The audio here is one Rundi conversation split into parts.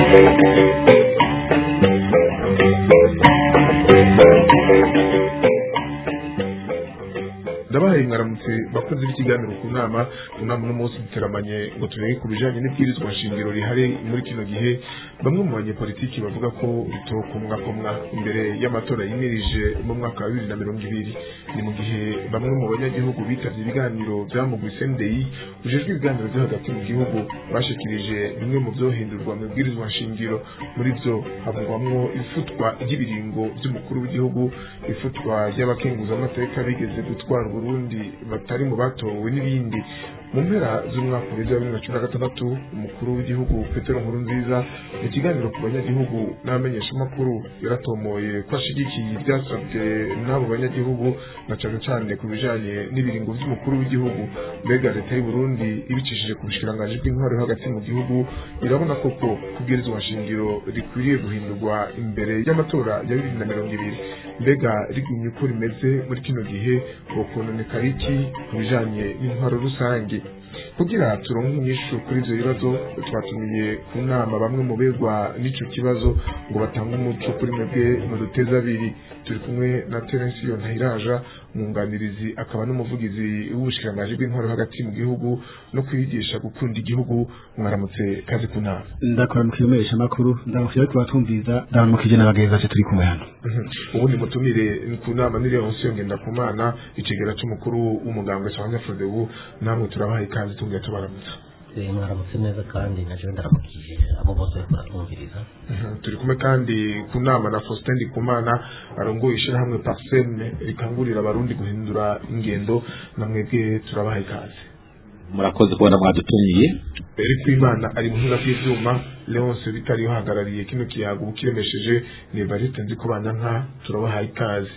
ndabahaye mwaramutse bakoze b'ikiganiro ku nama inama uno munsi duteramanye ngo turebe ku bijanye n'ibwirizwa shingiro rihari muri kino gihe bamwe mu banyepolitiki bavuga ko ritokomwakomwa imbere y'amatora yimirije mu mwaka wa bibiri na mirongo ibiri ni mu gihe bamwe mu banyagihugu bitavye ibiganiro vyamugwi sendeyi ujejwe ibiganiro vyo hagati mu gihugu bashikirije bimwe mu vyohindurwa mu bwirizwa shingiro muri vyo havugwamwo ifutwa ry'ibiringo vy'umukuru w'igihugu ifutwa ry'abakenguzamateka bigeze gutwara Burundi batari mu batowe n'ibindi mu mpera z'umwaka wa bibiri na cumi na gatandatu umukuru w'igihugu Petero Nkurunziza mu kiganiro ku banyagihugu n'abamenyeshamakuru yaratomoye ko ashigikiye ivyasabwe n'abo banyagihugu na cane cane ku bijanye n'ibiringo vy'umukuru w'igihugu mbega leta y'u Burundi ibicishije ku bushikiranganji bw'intwaro yo hagati mu gihugu irabona koko kubwirizwa shingiro rikwiriye guhindurwa imbere y'amatora ya bibiri na mirongo ibiri mbega rigumye uko rimeze muri kino gihe wokononekara iki ku bijanye n'intwaro rusange kugira turonke inyishu kuri ivyo bibazo twatumiye ku nama bamwe mu begwa n'ico kibazo ngo batange umuco kuri mwebwe mu duteza abiri turi kumwe na Terensiyo Ntahiraja umwunganirizi akaba n'umuvugizi w'ubushikiranganji bw'intwaro hagati mu gihugu no kwigisha gukunda igihugu mwaramutse kazi ku nama ndakora mu kimenyesha makuru ndamukije ariko batumviza ndamukije n'abagenzi bacu turi kumwe hano ubundi mutumire ku nama ni Leoncio Ngendakumana icegera c'umukuru w'umugambwe Sanganya Frodebu namwe turabaha ikaze tungiye tubaramutsa mwaramutse neza kandi naje ndaramukije abo bose bariko baratwumviriza turi kumwe kandi ku nama na Faustin Ndikumana arongoye ishirahamwe Parseme rikangurira abarundi guhindura ingendo namwebwe turabaha ikaze murakoze kubona mwadutumiye Eric Imana ari muhinga bw'ivyuma Leonce bitari uhagarariye kino kiyago ukiremesheje ni Evariste Nzikubanya nka turabaha ikaze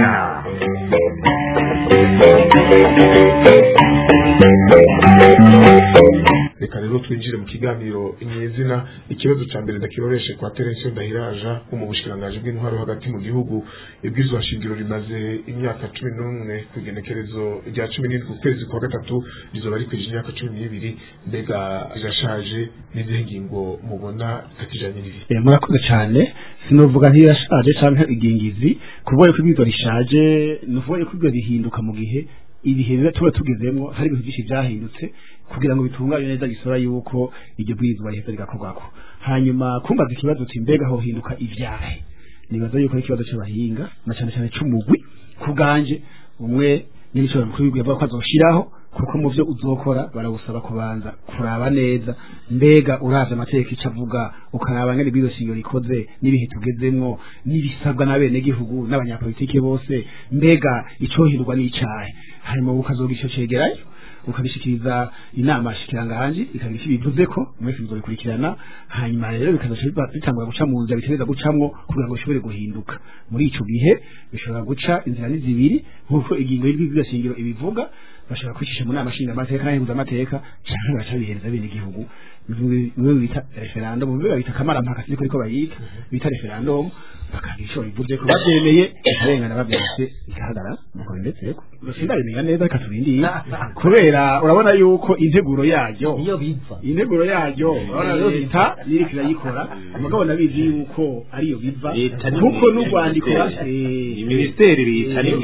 reka rero twinjire mu kiganiro inyezina ikibazo ca mbere ndakiroreshe kwa Terensiyo Ndahiraja wo mu bushikiranganji bw'intwaro hagati mu gihugu ibwirizwa shingiro rimaze imyaka cumi n'umwe ku igenekerezo rya cumi n'indwi ukwezi kwa gatatu rizoba rikwije imyaka cumi n'ibiri mbega rirashaje n'izihe ngingo mubona zitakijanye n'ibihe Eh, murakoze cyane sinovuga ntiyashaje canke igingizi kuvuga ko ibwirizwa rishaje nuvuga ko ibwirizwa rihinduka mu gihe ibihe biba tuba tugezemwo hari ibintu byinshi byahindutse kugira ngo bitunganye neza gisora yuko iryo bwirizwa riheza rigakorwako hanyuma kumbaza ikibazo uti mbega hohinduka ivyahe nibaza yuko ari ikibazo c'abahinga na cane cane c'umugwi ku bwanje umwe n'ibiciro mukuru w'igihugu yavuga ko azoshiraho kuko mu vyo uzokora barawusaba kubanza kuraba neza mbega uravye amategeko ico avuga ukaraba ngene bwizo shingiro rikoze n'ibihe tugezemwo n'ibisabwa n'abenegihugu n'abanyapolitike bose mbega icohindurwa n'icahe hanyuma ukazogira ico cegerayo ukabishikiriza inama shikiranganji ikagira icyo bivuze ko mwese muzobikurikirana hanyuma rero bikazoca bitangura guca mu nzira bitereza gucamwo kugira ngo bishobore guhinduka muri ico gihe bishobora guca inzira ni zibiri nk'uko ingingo y'ibwirizwa shingiro ibivuga bashobora kwicisha mu nama nshingamateka n'ahinduzamateka canke bagaca bihereza bene igihugu bimwe bita referendum bimwe babita kamarampaka siko ariko bayita bita referendum bakagira ico bivuze ko bavyemeye ikarengana bavyanditse ikahagarara nuko bimetseko sindabimenya neza reka turindire kubera urabona yuko integuro yaryo niyo biva integuro yaryo urabona rero leta iriko irayikora mugabo nabizi yuko ariyo biva Leta ni kuko mwe- n'urwandiko Ni minisiteri bita ni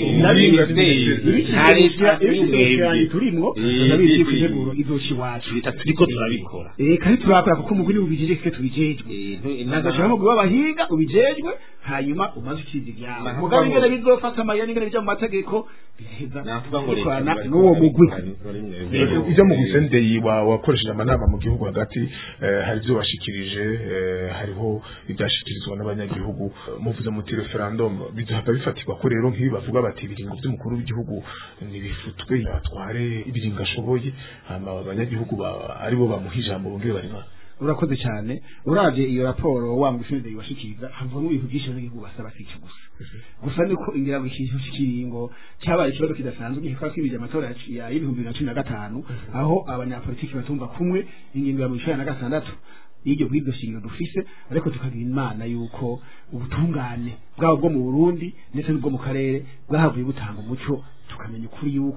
ibiciro turimwo nabizi yuko integuro izoca iwacu leta turiko turabikora Eh, kandi turakora kuko umugwi ubijejwe twe tubijejwe nagashaka umugwi w'abahinga ubijejwe hanyuma umaze ukiza ivyabo Navuga mugabo ngo- ingene bizofata amayeri ingene bija mu mategeko biraheza navuga ngo leta bikorana bari- n'uwo mugwi ivyo mu gusendeyi wakoresheje amanama mu gihugu hagati eh, hari ivyo washikirije eh, hariho ivyashikirizwa n'abanyagihugu Eh, muvuze muti referendum bizohava bifatirwa ko rero nk'ibi bavuga bati ibiringo vy'umukuru w'igihugu nibifutwe batware ibiringo ashoboye hama abanyagihugu ba- aribo bamuha ijambo bongere barima urakoze cyane uravye iyo raporo wa mugwi sendeyi washikiriza havamo ibintu byinshi abanyagihugu basaba sico gusa gusa niko ingira ngo ikintu cy'ikiringo cyabaye ikibazo kidasanzwe gihekwa kwibije amatora ya y'ibihumbi bibiri na cumi na gatanu aho abanyapolitiki batumva kumwe ingingo ya mirongo icenda na gatandatu y'iryo bw'iryo shingiro dufise ariko tukagira imana yuko ubutungane bwabo bwo mu Burundi ndetse n'ubwo mu karere bwahavuye butanga umuco tukamenya ukuri yuko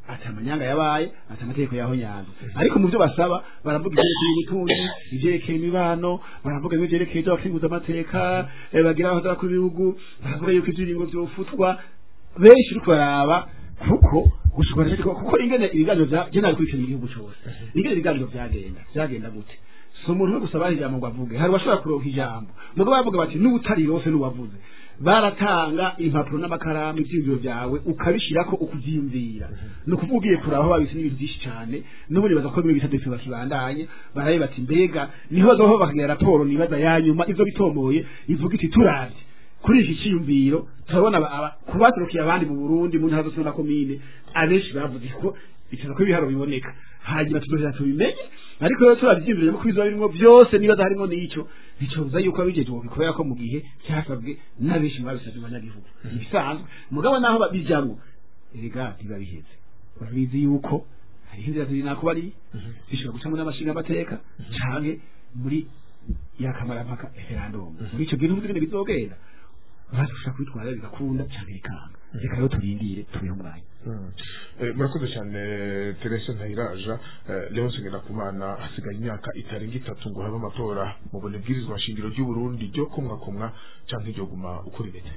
ati amanyanga yabaye ati amategeko yaho nyanza ariko mu byo basaba baravuga ibyerekeye ubutunzi ibyerekeye imibano baravuga ibyerekeye ibyo bakinguza amateka eh, bagira aho kuri ibihugu baravuga yuko ibyiringo byofutwa benshi uri kubaraba kuko gushobora ariko kuko ingene ibiganiro bya je nari kurikira igihugu cyose ingene ibiganiro byagenda byagenda gute si umuntu we gusa baha ijambo ngo avuge hari abashobora kuronka ijambo mugabo bavuga bati n'ubutari rose n'uwavuze baratanga impapuro n'amakaramu ibyiyumviro byawe ukabishyirako ukubyiyumvira ni ukuvuga ugiye kuraba aho babise n'ibintu byinshi cyane n'ubundi baza ko bimwe bita defi bakibandanye barabe bati mbega niho bazaho bakagira raporo nibaza ya nyuma ivyo bitomoye ivuga iti turavye kuri iki cyiyumviro turabona aba- aba- ku baturukiye abandi mu Burundi mu ntara zose na komine abenshi bavuze ko biteza ko ibiharo biboneka hanyuma tuzohera tubimenye ariko rero turabyiyumvira ko bizoba birimo byose niba harimo n'icyo bicoza yuko abijeje ngo bikorera ko mu gihe cyasabwe n'abenshi mu babisabye abanyagihugu ibisanzwe mugabo naho babijamwo erega biba biheze urabizi yuko hariho inzira ziri nako bari bishobora gucamo n'amashinga amateka canke muri yakamarampaka referendum muri ico gihe n'ubuzima bizogenda bashobora kwitwara bigakunda canke bikanga reka rero turindire tubihe umwanya Eh, murakoze cyane Teresa Ntayiraja eh, Leonce Ngendakumana hasigaye imyaka itarenga itatu ngo habe amatora mu bune bwirizwa shingiro ry'u Burundi ryo kumwakumwa canke ryo guma uko rimeze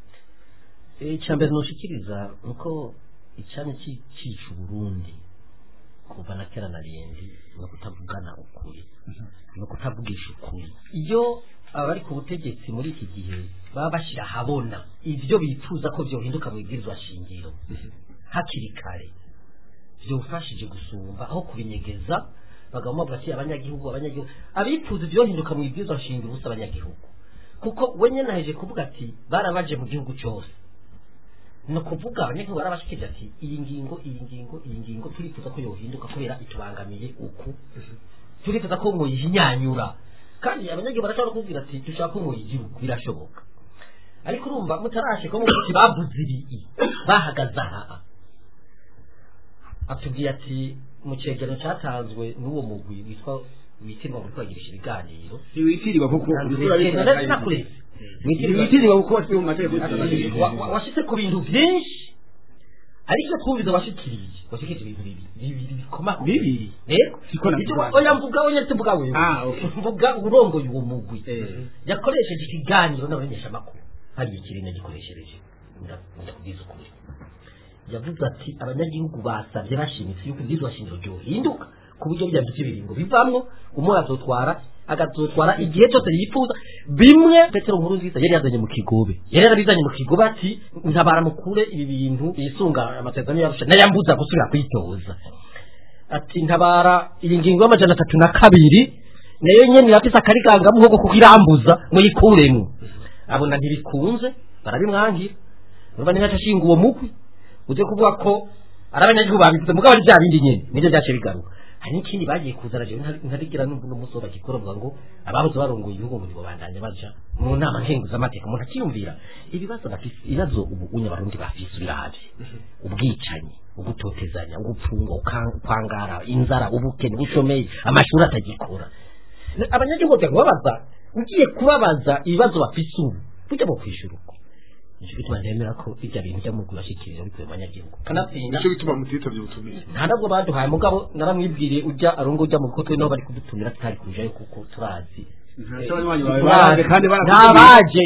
icyambere nushikiriza nuko icyanya ci- cica uburundi kuva na kera na rindi no kutavugana ukuri no kutavugisha ukuri iyo abari ku butegetsi muri iki gihe baba bashyira ahabona ibyo bifuza ko byohinduka mu ibwirizwa shingiro hakiri kare byofashije gusumba aho kubinyegeza bagabo bavuga ati abanyagihugu abanyagihugu abifuza ibyohinduka mu ibwirizwa shingiro ubusa abanyagihugu kuko we nyene aheje kuvuga ati barabaje mu gihugu cyose ni ukuvuga abanyagihugu barabashikije ati iyi ngingo iyi ngingo iyi ngingo turifuza ko yohinduka kubera itubangamiye uku turifuza ko muyihinyanyura kandi abanyagihugu barashobora kubwira ati dushaka ko muyigira uku birashoboka ariko urumva mutarashe ko muvuga ati bavuze ibi bahagaze aha atubwiye ati mu cyegeranyo cyatanzwe n'uwo mugwi witwa witirwa muri kwagirisha ibiganiro ntiwitirirwa kuko nakureze ntiwitirirwa kuko wasiwe mu mategeko Wa- wa- washitse ku bintu byinshi ariko twumviza washikiriye washikirije ibintu bibiri bibiri bikomakomeye bibiri rero Siko navuga. icyo wa- oya mvuga oya tuvuga wewe Ah, okay. mvuga urongoye uwo mugwi Eh. yakoresheje ikiganiro n'abamenyeshamakuru hari ikirine gikoreshereje Nda- ndakubwiza ukuri yavuze ati abanyagihugu basabye bashimitse yuko ibyizwa shingiro ryohinduka ku buryo bya duce biringo bivamwo umwe azotwara agazotwara igihe cyose yifuza bimwe petero nkuru nziza yari yazanye mu kigobe yari yarabizanye mu kigobe ati ntabara mukure ibi bintu yisunga amasezerano yarusha nayambuza gusubira kwitoza ati ntabara iyi ngingo y'amajana atatu na kabiri nayo nyene irafise akarigangamuhogo kuko irambuza muyikuremwo abona ntibikunze barabimwangira urumva ntihaca ashinga uwo mugwi uje kuvuga ko ari abanyagihugu babivuze mugabo ari bya bindi nyene nivyo vyace bigaruka hari n'ikindi bagiye kuzana jewe ntari- ntarigira n'ubu n'umunsi wo bagikora bavuga ngo abahoze barongoye ibihugu ngo ntibobandanye baja mu nama nkenguzamateka umuntu akiyumvira ibibazo bafise ibibazo ubu unye abarundi bafise biravye ubwicanyi ugutotezanya ugupfunga ukan- kwangara inzara ubukene ubushomeri amashuri atagikora abanyagihugu bajya kubabaza ugiye kubabaza ibibazo bafise ubu burya bwo kwishura uko nicyo gituma ndemera ko bijya bintu byo mu kubashikirira bikuye mu banyagihugu kanatsinda nicyo gituma mutitabye ubutumire nta nabwo baduhaye mugabo naramwibwiriye ujya arongo ujya mu kuko niho bari kudutumira tutari kujayo kuko turazi ntabaje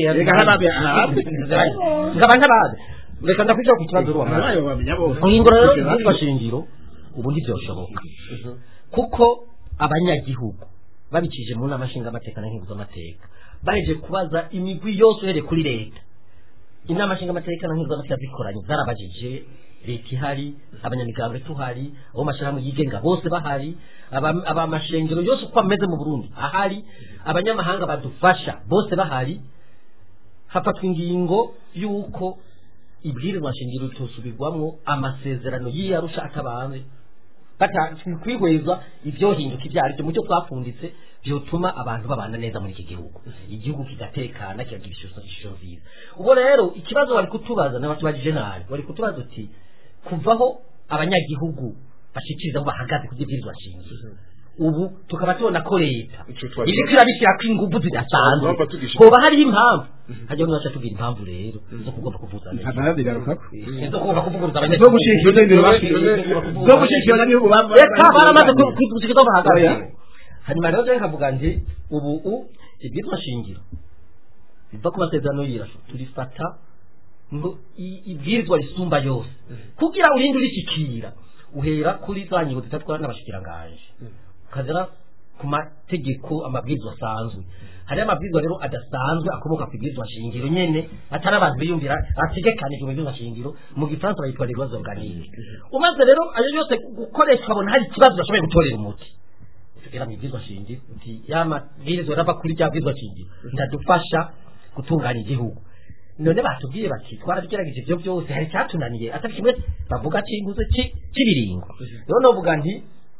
ngaba ntabaje reka ndakwicara ku kibazo ruwa guhindura rero ibyumba shingiro ubu ntibyoshoboka kuko abanyagihugu babikije mu nama nshingamateka na nkenguzamateka baheje kubaza imigwi yose uhereye kuri leta inama nshingamateka na nkenguzamateka zikoranye zarabajije leta ihari abanyamigambwe tuhari abo mashyirahamwe yigenga bose bahari aba- abamashengero yose uko ameze mu burundi ahari abanyamahanga badufasha bose bahari hafatwa ingingo y'uko ibwirizwa shingiro ritosubirwamwo amasezerano y'iyarusha atabanze kwihweza ibyohinduka ibyo ari byo mu byo twapfunditse byotuma abantu babana neza muri iki gihugu igihugu kigatekana kikagira ishusho ishusho nziza ubwo rero ikibazo wari kutubaza n'abatubajije nabi wari kutubaza uti kuvaho abanyagihugu bashikiriza aho bahagaze ku by'ibwirizwa shingiro ubu tukaba tubona ko leta Ico twari- iriko irabishyirako inguvu zidasanzwe Twumva tugisha- hoba hariho impamvu hajya n'uwaca tubwira impamvu rero zo kugomba kuvuza ntanabigarukako zo kugomba kuvuguruza zo abanyagihugu gushikira ibintu bafite zo gushikira n'abihugu reka baramaze kwidusikiza bahagaze Oya. hanyuma rero je nkavuga nti ubu u ibyitwa shingiro biva ku masezerano y'irasho turifata ngo i- ibwirizwa risumba yose kugira urinde urishikira uhera kuri za ngingo zitatwara n'abashikiranganje ukagera ku mategeko amabwirizwa asanzwe hariho amabwirizwa rero adasanzwe akomoka ku ibwirizwa shingiro nyene atari abantu biyumvira ategekanijwe mu bwirizwa shingiro mu gifaransa bayitwa les lois organiques umaze rero ayo yose gukoresha ukabona hari ikibazo bashoboye gutorera umuti tugera mu bwirizwa shingiro uti ya mabwirizwa rava kuri rya bwirizwa shingiro ndadufasha gutunganya igihugu none batubwiye bati twarabigerageje ibyo byose hari icyatunaniye atari kimwe bavuga cy'inguze cy'ibiringo rero novuga nti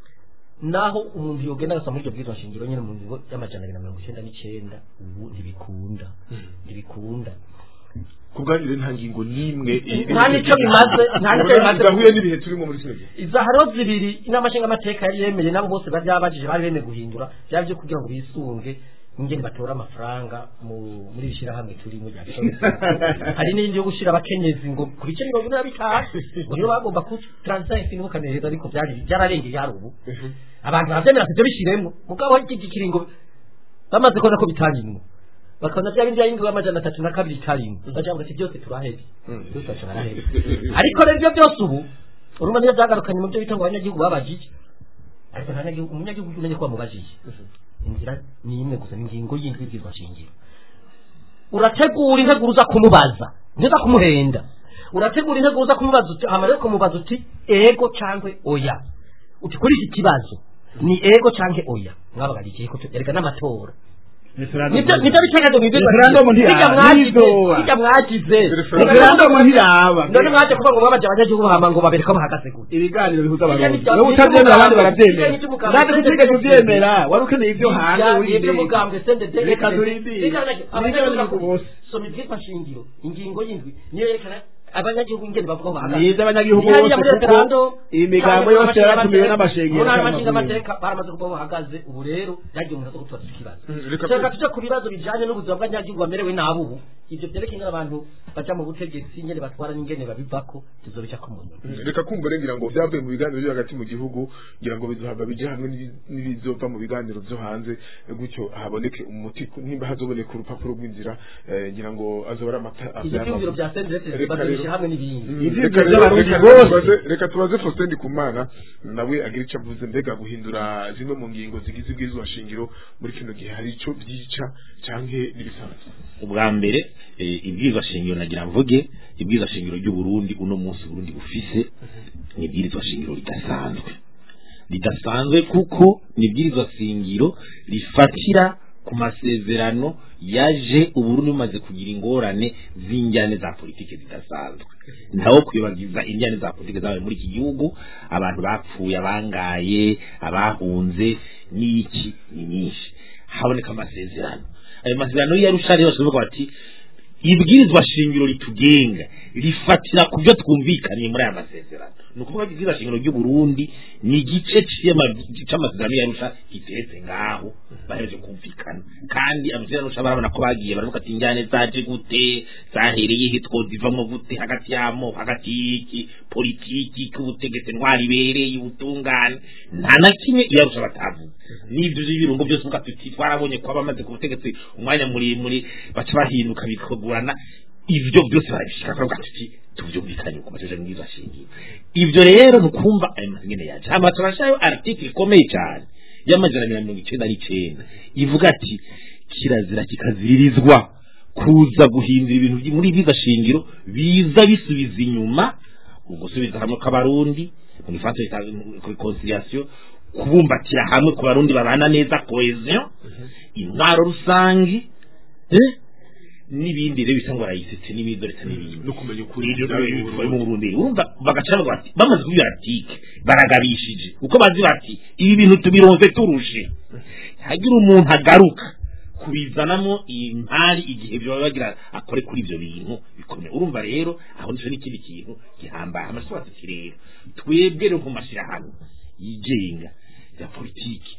naho umuntu yogenda agasa muri iryo bwirizwa shingiro nyine mu ngingo y'amajana abiri na mirongo icyenda n'icyenda ubu ntibikunda ntibikunda ku bwanyu rero nta ngingo n'imwe Nta n'icyo bimaze, nta n'icyo bimaze. bidahuye n'ibihe turimo muri kino gihe iza hariho zibiri inama nshingamateka yari yemeye nabo bose bari babajije bari bemeye guhindura byaba byo kugira ngo bisunge ingene batora amafaranga mu- muri iri shyirahamwe turimo rya Soweto. hari n'indi yo gushyira abakenyezi ngo ku bice mirongo ine na bitanu ngo niyo bagomba ku taransifarensi ntimukaneza ariko byari byararengeye hari ubu abantu barabyemera ati ibyo bishyiremo mugabo iki gikiringo bamaze kubona ko bitanyimwe bakabona bya bindi by'ayindi y'amajana atatu na kabiri karindwi bagira ngo ati byose turahebye byose turahebye ariko rero ibyo byose ubu urumva niyo byagarukanye mu byo bita ngo abanyagihugu babajije ariko nta nyagihugu umunyagihugu umenye ko bamubajije inzira ni imwe gusa ni ingingo y'indwi y'ibwirwa shingiro urategura integuro uza kumubaza ntiza kumuhenda urategura integuro uza kumubaza uti amara yo kumubaza uti ego cyangwa oya uti kuri iki kibazo ni ego cyangwa oya mwabagarikiye ko erega n'amatora nibyo nibyo bitegereje mu bwirwa Referendum ntiyaba, bijya mwagize ntizoba. bijya mwagize referendum ntiraba none mwaje kuvuga ngo babaje abanyagihugu bahama ngo babereke ko bahagaze gute ibiganiro bihuza Ibyo abarundi ni bya- wowe utabyemera abandi ibyo barabyemera ni iby'umugabo. natwe tutigeze tubyemera wari ukeneye ibyo hanze ibyo wirinde mugambwe sendede reka turindire abanyagihugu bose soma ibyitwa shingiro ingingo y'indwi niyo yerekana abanyagihugu ingene bavuga bahagaze ni iby'abanyagihugu Ntihariya bose muri kuko referendum, imigambo cyangwa yose yaratumiwe n'amashengero mu ntara cyangwa y'amashingamateka baramaze kuba bahagaze ubu rero byagiye umuntu aza kutubaza ikibazo reka reka tujye ku bibazo bijyanye n'ubuzima bw'abanyagihugu bamerewe nabi ubu ibyo byerekeye ingene abantu baja mu butegetsi ingene batwara n'ingene babivako tuzobica ku muntu reka kumva rero ngira ngo byavuye mu biganiro byo hagati mu gihugu ngira ngo bizohava bijye hamwe n'ibi- n'ibizova mu biganiro byo hanze eh, gutyo haboneke umuti ku- nimba hazoboneka urupapuro rw'inzira eh, ngira ngo azoba ari amata ibyo abyara byumviro amavuta. bya sendetse Reka bazabishyira rero- hamwe n'ibindi Mm, Ivyiyumviro reka rero- by'abarundi reka bose. tubaze- reka tubaze Faustin Ndikumana nawe agira icyo avuze mbega guhindura zimwe mu ngingo zigize ibwirizwa shingiro muri kino gihe hari icyo byica canke n'ibisanzwe ubwa mbere eh, ibwirizwa shingiro nagira mvuge ibwirizwa shingiro ry'uburundi uno munsi burundi bufise ni ibwirizwa shingiro ridasanzwe ridasanzwe kuko ni ibwirizwa shingiro rifatira ku masezerano yaje uburundi bumaze kugira ingorane z'injyane za politiki zidasanzwe ntawo kwibagiza injyane za politiki zabaye muri iki gihugu abantu bapfuye abangaye abahunze n'iki ni nyinshi haboneka amasezerano ayo masezerano y'arusha rero bashobora bati ibwirizwa shingiro ritugenga rifatira ku byo twumvikaniye muri aya masezerano ni ukuvuga ko ibwirizwa shingiro ry'u Burundi ni igice c'ama- c'amasezerano y'arusha giteretse ngaho bahereje kumvikana kandi amasezerano y'arusha barabona ko bagiye baravuga ati injyane zaje gute zahereye he twozivamo gute hagati y'amoko hagati y'iki politiki k'ubutegetsi ntwari ibereye ubutungane nta na kimwe iyarusha batavuze n'ibyo by'ibirungo byose uvuga tuti twarabonye ko abamaze ku butegetsi umwanya muremure baca bahinduka bikagurana ibyo byose barabishika bakavuga tuti tuvyumvikanye ku masezerano y'ibwirizwa shingiro ibyo rero ni ukumva ayo mazingene yaje hama turashayo article ikomeye cyane y'amajana abiri na mirongo icenda n'icenda ivuga ati kirazira kikaziririzwa kuza guhindura ibintu byi- muri ibwirizwa shingiro biza bisubiza inyuma ugusubiza hamwe kw'abarundi mu gifaransa bita reconciliation kubumbatira hamwe ku barundi babana neza cohesion intwaro rusange eh? n'ibindi rero bisa ngo barayisetse n'ibindi ndetse n'ibindi no kumenya ukuri ibyo bari mu Burundi urumva bagaca bavuga bati bamaze kubwira article baragabishije uko bazi bati ibi bintu tubironze turushe hagira umuntu agaruka kubizanamo impari igihe baba bagira akore kuri ibyo bintu bikomeye urumva rero aho nico n'ikindi kintu gihambaye amashuri ati rero twebwe rero mu mashirahamwe yigenga ya politiki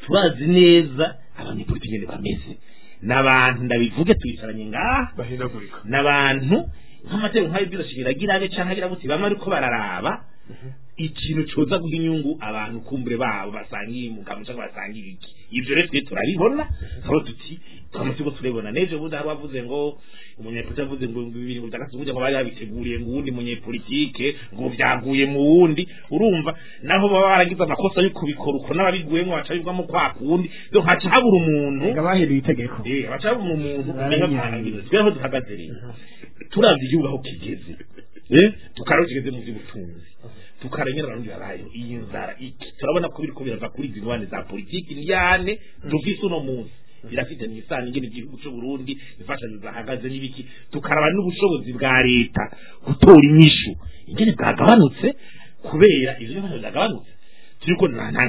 turazi neza abanyepolitiki nyene bameze n'abantu ndabivuge twicaranye ngaha bahindagurika n'abantu nk'amategeko nk'ayo byose agirabe canke agira gute bamwe ariko bararaba ikintu coza guha inyungu abantu kumbure babo basangiye umugabo cyangwa basangiye iki ibyo rero twe turabibona aho tuti twama turiko turabibona n'ejo bundi hari wavuze ngo umunyepolitike avuze ngo bibiri ngo bitandatu ngo bari babiteguriye ngo uwundi munyepolitike ngo byaguye mu wundi urumva naho baba baragize amakosa yo kubikora uko n'ababiguyemo baca bivamo kwa kundi rero haca habura umuntu ngo bahinduye itegeko Eh, baca babura umuntu umenya byarangiye tweho duhagaze rero turavye igihugu aho kigeze eh tukaraba kigeze mu by'ubutunzi tukarengera abarundi babayeho iyi nzara iki turabona ko biriko birava kuri izi ngwane za politiki ndyane dufise uno munsi birafite n'isano ingene igihugu cy'u Burundi imfashanyo zahagaze n'ibiki tukaraba n'ubushobozi bwa leta gutora inyishu ingene bwagabanutse kubera ivyo imfashanyo zagabanutse turiko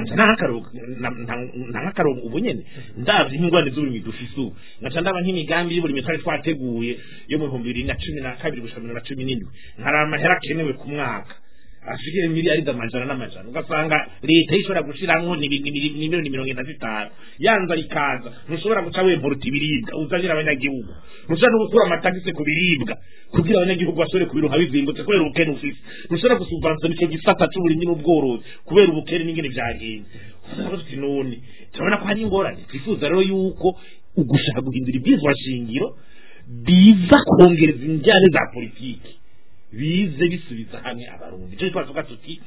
nk'akarongo ubu nyene ndavye nk'ingwane z'uburimyi dufise ubu ngaca ndaba nk'imigambi y'uburimyi twari twateguye yo mu bihumbi bibiri na cumi na kabiri gushika bibiri na cumi n'indwi hari amahera akenewe ku mwaka ashikire miliyari amajana n'amajana ugasanga leta ishobora gushiramwo nimiliyoni mirongo ine na zitanu yanza ikaza ntushobora guca wemporuta ibiribwa uzanira abanyagihugu ntushobora no gukura amatagisi ku biribwa kugira abanyagihugu bashobore kubironka bizimbutse kubera ubukene ufise ntushobora gusubvansona ico gisata c'uburimyi n'ubworozi kubera ubukene n'ingene vyagenze usanga tuti none turabona ko hari ingorane twifuza rero yuko ugushaka guhindura ibyizwa shingiro biza kongereza injyane za politiki bize bisubiza hamwe abarundi icyo twavuga tuti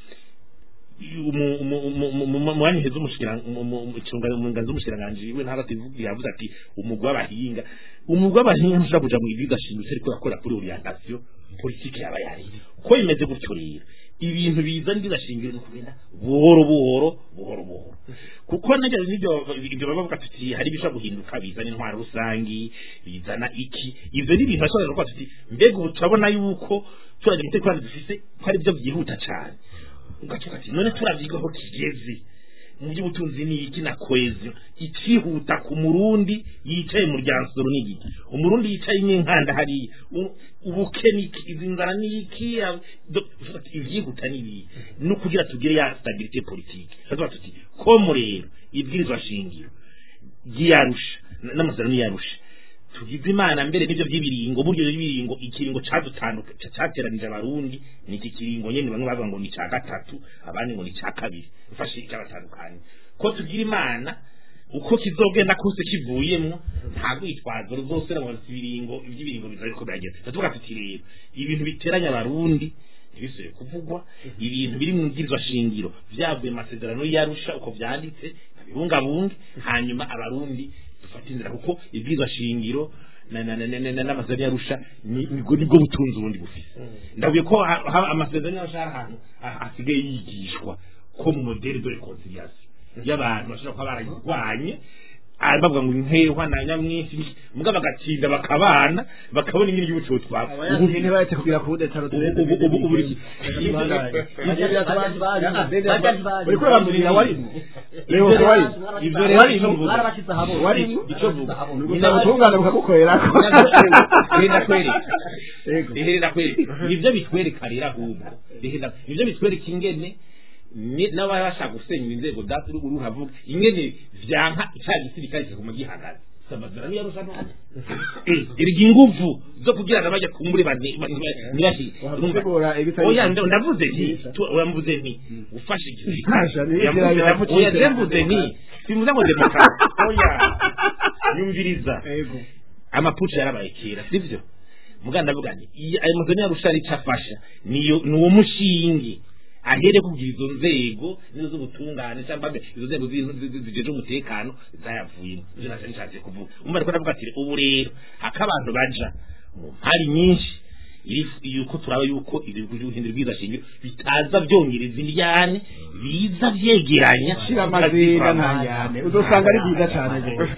umwanya heza umushikiranganji w'umushikiranganji we ntara tivuga yavuze ati umugwi w'abahinga umugwi w'abahinga ntushobora kuja mu igihugu ashingutse ariko yakora kuri orientation politiki yaba yari ko bimeze gutyo rero ibintu biza ntibashingire no kugenda buhoro buhoro buhoro buhoro kuko najya n'ibyo ibyo baba bavuga tuti hari ibishobora guhinduka bizana intwaro rusangi bizana iki ibyo ni ibintu bashobora kuvuga tuti mbega ubu turabona yuko turagira umutekano dufise ko ari byo byihuta cyane ugacuka ati none turavyiga aho kigeze mu by'ubutunzi ni iki na cohesion ikihuta ku murundi yicaye mu ryansoro ni iki umurundi yicaye n'inkanda hariya ubukene iki izi nzara ni iki ivyihuta ni ibi no kugira tugire ya stabilité politique tuba tuti ko murero ibwirizwa shingiro ryiyarusha n'amasezerano yiyarusha tugize imana mbere n'ibyo by'ibiringo buryo by'ibiringo ikiringo cadutanduka cyateranije abarundi ni iki kiringo nyene bamwe bavuga ngo ni ca gatatu abandi ngo ni ca kabiri ufashe icyabatandukanye ko tugira imana uko kizogenda kose kivuyemwo nta rwitwazo ruzose ngo ibiringo iby'ibiringo bizari ko biragenda tuvuga tuti rero ibintu biteranya abarundi ntibisubire kuvugwa ibintu biri mu mbwirwa shingiro vyavuye mu masezerano yarusha uko vyanditse babibungabunge hanyuma abarundi dufata inzira kuko ibwirizwa shingiro n'amasezerano yarusha nibwo nibwo butunzi ubundi bufise ndabuye ko amasezerano yarusha hari ahantu hasigaye yigishwa ko mu modeli de reconciliation y'abantu bashobora kuba barayirwanye bavuga ngo inkehwa na nyamwinshi muga bagatsinda bakabana bakabona ingene igihugu cyo twapfa ubu ntibayetse kugira ku budetaro ubu ubu uriko urambwira warimo rero warimo ibyo rero warimo barabashyize ahabona warimo icyo vuga nyina butungane bukagukorerako renda kwereka renda kwereka nivyo bitwereka rero ahubwo renda nivyo bitwereka ingene n'abashaka gusenyura inzego datu ruguru havuga ingene vyanka cya gisirikare kiguma gihagaze samazarani yarusha none irya inguvu zo kugira ngo bajya kumbure ntibashi oya ndavuze nti uramvuze nti ufashe igisirikare oya ndemvuze nti simuze ngo demokarasi oya yumviriza amapuci yarabaye kera sivyo muga ndavuga nti ayo mazani yarusha ari cafasha niyo ni uwo mushingi ahere kugira izo nzego nizo z'ubutungane cyangwa izo nzego zijeje umutekano zayavuyemo ivyo navyo nishatse kuvuga umva ariko ndavuga ati ubu rero hako abantu baja mu mpari nyinshi yuko turaba yuko ibyo guhindura ibwiza shingiro bitaza byongereza indyane biza vyegeranya shira amazinda ntanyane uzosanga ari byiza cyane rwose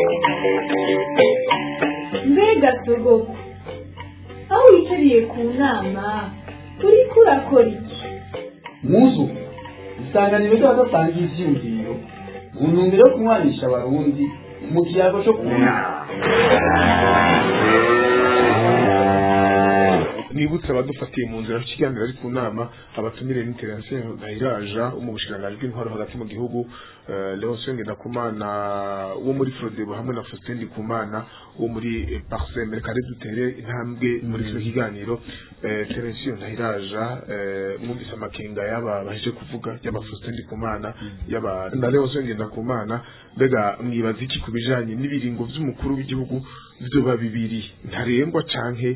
mbega sogoko aho wicariye ku nama uriko urakora iki muzu isanganiro ry'abadasangiye ivyiyumviro mu ntumbero yo kunywanisha abarundi mu kiyago cyo kunama nibutse abadufatiye mu nzira ikiganiro ari ku nama abatumire n'intervention Nahiraja wo mu bushikiranganji bw'intwaro hagati mu gihugu eh, Leonce Ngendakumana wo muri Frodebo hamwe na Faustin Ndikumana wo muri eh, Parsem reka rero dutere intambwe muri kino kiganiro eh, Terensio Nahiraja eh, mwumvise amakenga yaba baheje kuvuga yaba Faustin Ndikumana yaba na Leonce Ngendakumana mbega mwibaza iki ku bijanye n'ibiringo vy'umukuru w'igihugu vyoba bibiri ntarengwa canke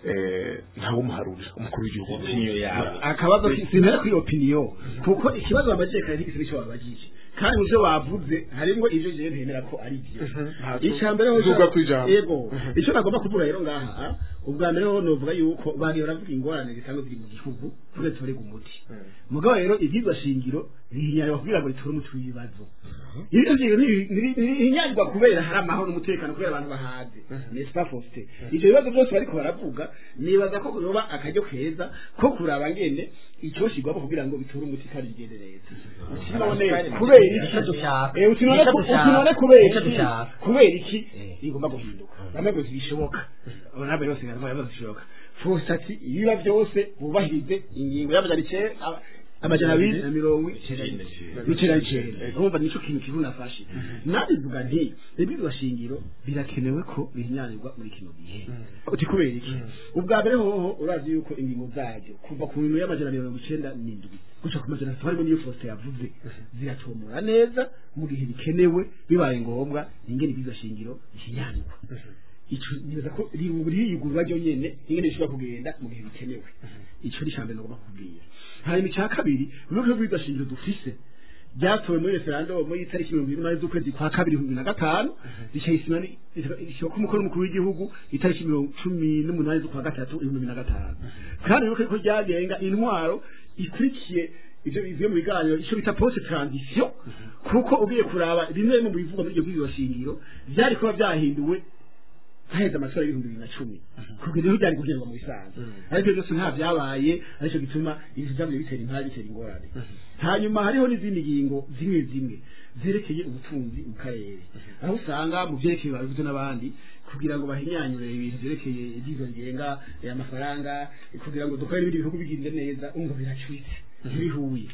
eh, ntawumuharurira umukuru w'igihugu opinion yawe akabazo sinera kuri opinion kuko ikibazo babajije kare ntigise nicyo babajije kandi muvyo bavuze harimwo ivyo jewe ntemera ko ari byo icya mbere ho Duga kw'ijambo. yego icyo nagomba kuvuga rero ngaha ubwa mbere ho novuga yuko bari baravuga ingorane zisanzwe ziri mu gihugu tube turega umuti mugabo rero ibyigwa shingiro bihinyarwa kugira ngo riture umuti w'ibibazo ibyo shingiro ntihinyarwa kubera hari amahoro n'umutekano kubera abantu bahaze n'est-ce pas Faustin ivyo bibazo byose bariko baravuga nibaza ko yoba akaryo keza ko kuraba ngene icyoshigwamo kugira ngo biture umuti kandi bigende neza utinone kubera Nicyo dushaka. Eh, utinone Nicyo ku- dushaka. utinone kubera Nicyo iki dushaka. kubera iki Eh. igomba guhinduka bamwe ngo zibishoboka abana bose baravuga ngo zishoboka fosati ibiba byose bubahirize ingingo y'amajana icenda amajana abiri na mirongo icenda n'icenda n'icenda urumva nico kintu kivu nafashe nabivuga nti ibirwa shingiro birakenewe ko bihinyanirwa muri kino gihe uti kubera iki ubwa mbere hoho urazi yuko ingingo zaryo kuva ku bintu y'amajana mirongo icenda n'indwi guca ku majana atatu harimo n'iyo Faustin yavuze ziratomora neza mu gihe bikenewe bibaye ngombwa ingene ibirwa shingiro bihinyanirwa ico nibaza ko riyugurwa ryo nyene ingene bishobora kugenda mu gihe bikenewe ico ni icambere nagomba kubwira hanyuma icya kabiri n'uburyo bw'iryo shingiro dufise ryatowe muri referandumu y'itariki mirongo irindwi n'umunani z'ukwezi kwa kabiri ibihumbi bibiri na gatanu rikayisima rishyirwa ko umukuru w'umukuru w'igihugu itariki mirongo cumi n'umunani z'ukwa gatatu ibihumbi bibiri na gatanu kandi rero ko ryagenga intwaro ikurikiye ivyo bivuye mu biganiro ico bita post transition kuko ugiye kuraba bimwe mu bivugwa muri iryo bw'iryo shingiro vyari kuba vyahinduwe haheze amatora y'ibihumbi bibiri na cumi kugeza aho byari kugerwa mu bisanzwe ariko byose nta byabaye aricyo gituma ibintu byabyo bitera impari bitera ingorane hanyuma hariho n'izindi ngingo zimwe zimwe zerekeye ubutunzi mu karere aho usanga mu byerekeye babivuze n'abandi kugira ngo bahinyanyure ibintu byerekeye ibyizo ngenga eh, amafaranga eh, kugira ngo dukore n'ibindi bihugu bigende neza umva biracuritse ntibihuye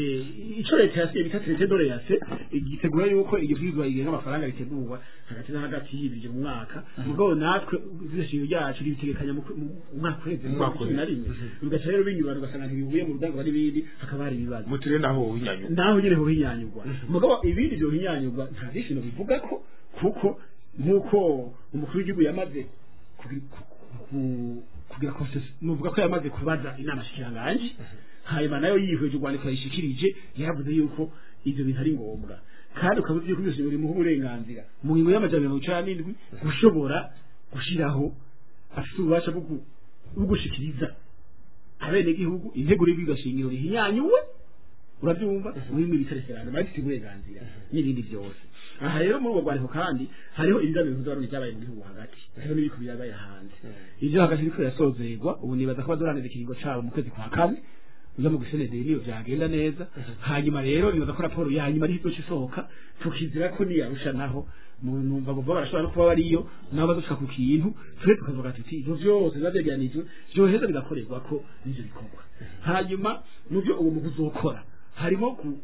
Eh, ico leta yasiye bita traité de l'EAC gitegura yuko iryo bwizwa igenga amafaranga ritegurwa hagati na hagati y'ibiri mu mwaka mugabo natwe zishiro ryacu ribitegekanya mu mu mwaka uheze mu mwaka wa cumi na rimwe bigaca rero binyurana ugasanga ntibihuye mu rudango n'ibindi hakaba hari ibibazo mutire naho winyanyuka naho nyine hohinyanyurwa mugabo ibindi byo hinyanyurwa nta byishimo bivuga ko kuko nk'uko umukuru w'igihugu yamaze kugi- ku- ku- kugira konsesi nuvuga ko yamaze kubaza inama shikiranganji hanyuma nayo yihweje urwandiko yayishikirije yaravuze yuko ivyo bintu ari ngombwa kandi ukaba uzi yuko byose bimuha uburenganzira mu ngingo y'amajana mirongo icenda n'indwi gushobora gushiraho afite ububasha bwo gu- bwo gushikiriza abenegihugu integuro y'ibigashingiro rihinyanyuwe urabyumva muri muri referendum bafite uburenganzira n'ibindi byose aha rero muri ubwo rwandiko kandi hariho ibiganiro by'abarundi byabaye mu gihugu hagati hariho n'ibiko byabaye hanze ibyo hagati biriko birasozerwa ubu nibaza ko bazoranira ikiringo cabo mu kwezi kwa kane uza mu gusenederi niyo byagenda neza hanyuma rero nibaza ko raporo ya nyuma ariho izoca isohoka tukizira ko niyarusha naho mu- numva ngo barashobora no kuba bariyo nabo bazoshika ku kintu twe tukavuga tuti ivyo vyose biba vyegeranijwe vyoheza bigakorerwa ko n'ivyo bikorwa hanyuma mu byo uwo muntu uzokora harimo ku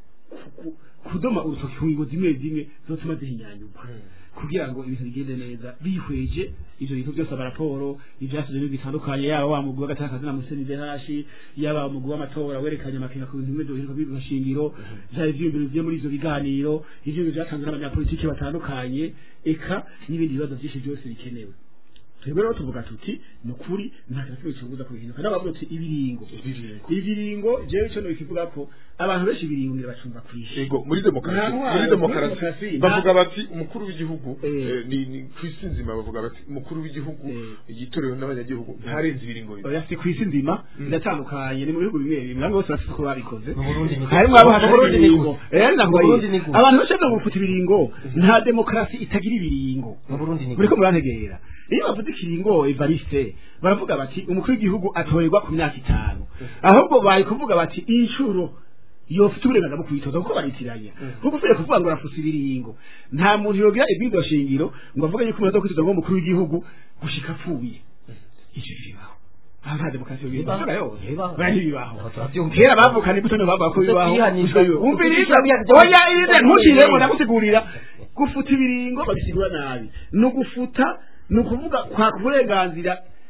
ku- kudoma urutoki ku ngingo zimwe zimwe zotuma zihinyanyurwa kugira ngo ibintu bigende neza bihweje ivyo bintu byose amaraporo ivyasije n'ibintu bitandukanye yaba wa mugwi w'agatakazi na museni dehashi yaba umugwi w'amatora werekanye amakenga ku bintu bimwe vyoherezwa bibwa shingiro vyaba ivyiyumviro bivuye muri ivyo biganiro ivyiyumviro vyatanzwe n'abanyapolitiki batandukanye eka n'ibindi bibazo vyinshi byose bikenewe twebwe rero tuvuga tuti ni ukuri nta kintu kimwe kibuza kubihinduka n'abavuga tuti ibiringo ibiringo jewe ico nokivuga ko abantu benshi ibiringo ngira bacumva kwishe Ego muri demokarasi Nta ntwaro, muri muri demokarasi demokarasi, bavuga nta- bati umukuru w'igihugu Eh. eh, ni ni kwisi nzima bavuga bati umukuru w'igihugu Eh. yitorewe n'abanyagihugu ntarenze ibiringo bibiri oya si kwisi nzima biratandukanye ni mu bihugu bimwe bimwe bamwe bose bafite uko babikoze Mu Burundi ni harimo gutyo. abo Mu hatagira Burundi ni ibiringo gutyo. Eh, ndavuga Mu Burundi iyi. ni gutyo. abantu bashaka gufuta ibiringo nta demokarasi itagira ibiringo mu Burundi ni muriko murantegera iyo bavuze ikiringo Evariste baravuga bati umukuru w'igihugu atorerwa ku myaka itanu ahubwo bari kuvuga bati inshuro yofite uburenganzira bwo kwitoza kuko baritiranya kuko uvuye kuvuga ngo rafusa ibiringo nta muntu yogira ibwirizwa shingiro ngo avuge yuko umuntu aza kwitoza ngo umukuru w'igihugu gushika apfuye ivyo bibaho aha nta demokarasi yo Bibaho. bibaho Bibaho. bari bibaho Aho turabyumva. kera bavukana imbuto nibo bavuga ko bibaho Kwihanisha. umviriza Kwihanisha. oya irize ntukiremo ndagusigurira gufuta ibiringo babisigura nabi ni ugufuta ni ukuvuga kwaka uburenganzira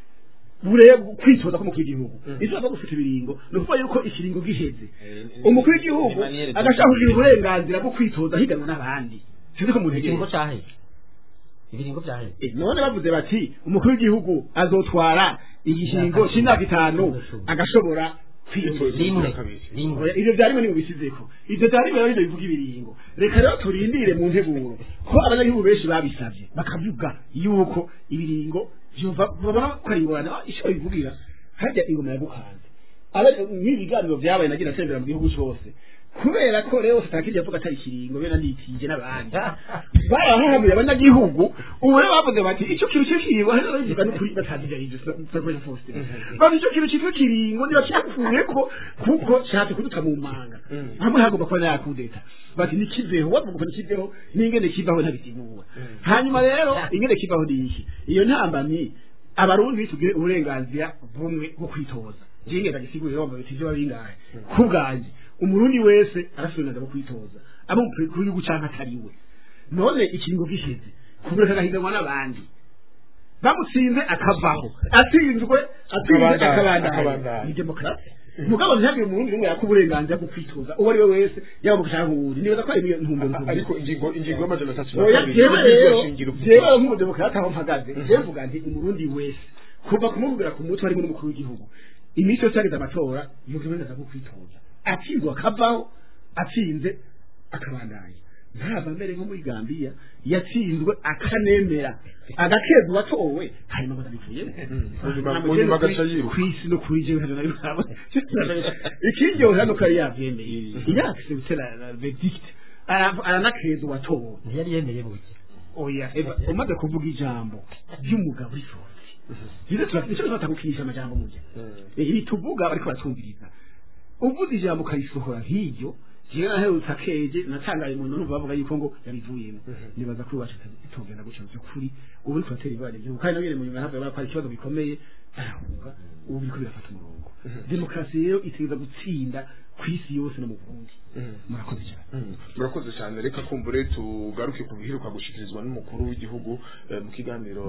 bureba kwitoza k'umukuru w'igihugu icyo zo gufuta ibiringo ni ukuvuga yuko ikiringo giheze umukuru w'igihugu Emmanuel agashaka kugira uburenganzira bwo kwitoza higanwa n'abandi sinzi ko umuntu ibiringo yegera cyaheze ibiringo byaheze Eh, none bavuze bati umukuru w'igihugu azotwara igishingo cy'imyaka itanu agashobora kwitoza rimwe rimwe Oya, ivyo vyarimo ni mubisizeko ivyo vyarimo rero bivuga ibiringo reka rero turindire mu nteguro ko abanyagihugu benshi babisavye bakavuga yuko ibiringo vyova babona ko ari ingorane Ah, ico bivugira harya ingoma yagukanze aba n'ibiganiro vyabaye nagira atembera mu gihugu cose kubera ko rero tutakirya avuga atari ikiringo bena nitije n'abandi barahahamuye abanyagihugu ubu rero bavuze bati ico kintu cy'ikiringo hano babivuga n'ukuri batazija ivyo sakoye Faustin bati ico kintu cyitwa ikiringo ntibacyakureko kuko nshatse kuduta mu manga hamwe hagomba kuba nakudeta bati nikiveho wavuga ko nikiveho n'ingene kivaho ntabisigura hanyuma rero ingene kivaho ni iki iyo ntambamyi abarundi bitugire uburenganzira bumwe bwo kwitoza njye ngenda gisigurira wumva biti byo babingahe ku bwanjye umurundi wese arafite uburenganzira bwo kwitoza abo mu gihugu canke atari we none ikiringo gishize kubura kagahiganwa n'abandi bamutsinze akavaho atsinzwe atsinze Akabandanya, akabandanya akabandanya. ni demokarasi mugabo ntihagire umurundi n'umwe yaka uburenganzira bwo kwitoza uwo ari we wese yaba mu gushaka uwundi nibaza ko ari iyo ntumbero A- ariko ingingo ingingo y'amajana atatu na oya kabiri jewe y'ibwirizwa rero shingiro jewe nk'umudemokarate aho mpagaze jewe mvuga nti umurundi wese kuva kumubwira ku mutwe harimo n'umukuru w'igihugu iminsi yose yageze amatora yuko uburenganzira bwo kwitoza atsinzwe akavaho atsinze akabandanya ntaba mbere nko muri gambiya yatsinzwe akanemera agakeza uwatowe hanyuma ngo ndabivuyemo Munyuma- munyuma agaca yiruka. ku isi no kuri jewe ntabwo nabibona ikiryohera nuko yari yabyemeye yakise gutera verdict ara- aranakeza uwatowe ntiyari yemeye buke oya eva umaze kuvuga ijambo ry'umugabo w'isozi nizo turafite tutagukinisha amajambo mujya ibi tuvuga bariko batumviriza uvuze ijambo ukarisohora nk'iryo jewe naherutse akeje natangaye umuntu numva bavuga yuko ngo yabivuyemo nibaza ko iwacu itogenda guca mu by'ukuri ubu niko batera ibara ry'igihugu kandi nabire mu nyuma havuye ko hari ikibazo gikomeye arahunga ubu biriko birafata umurongo demokarasi rero itegereza gutsinda ku isi yose no mu burundi murakoze cyane murakoze cyane reka kumbure tugaruke ku biheruka gushikirizwa n'umukuru w'igihugu eh, mu kiganiro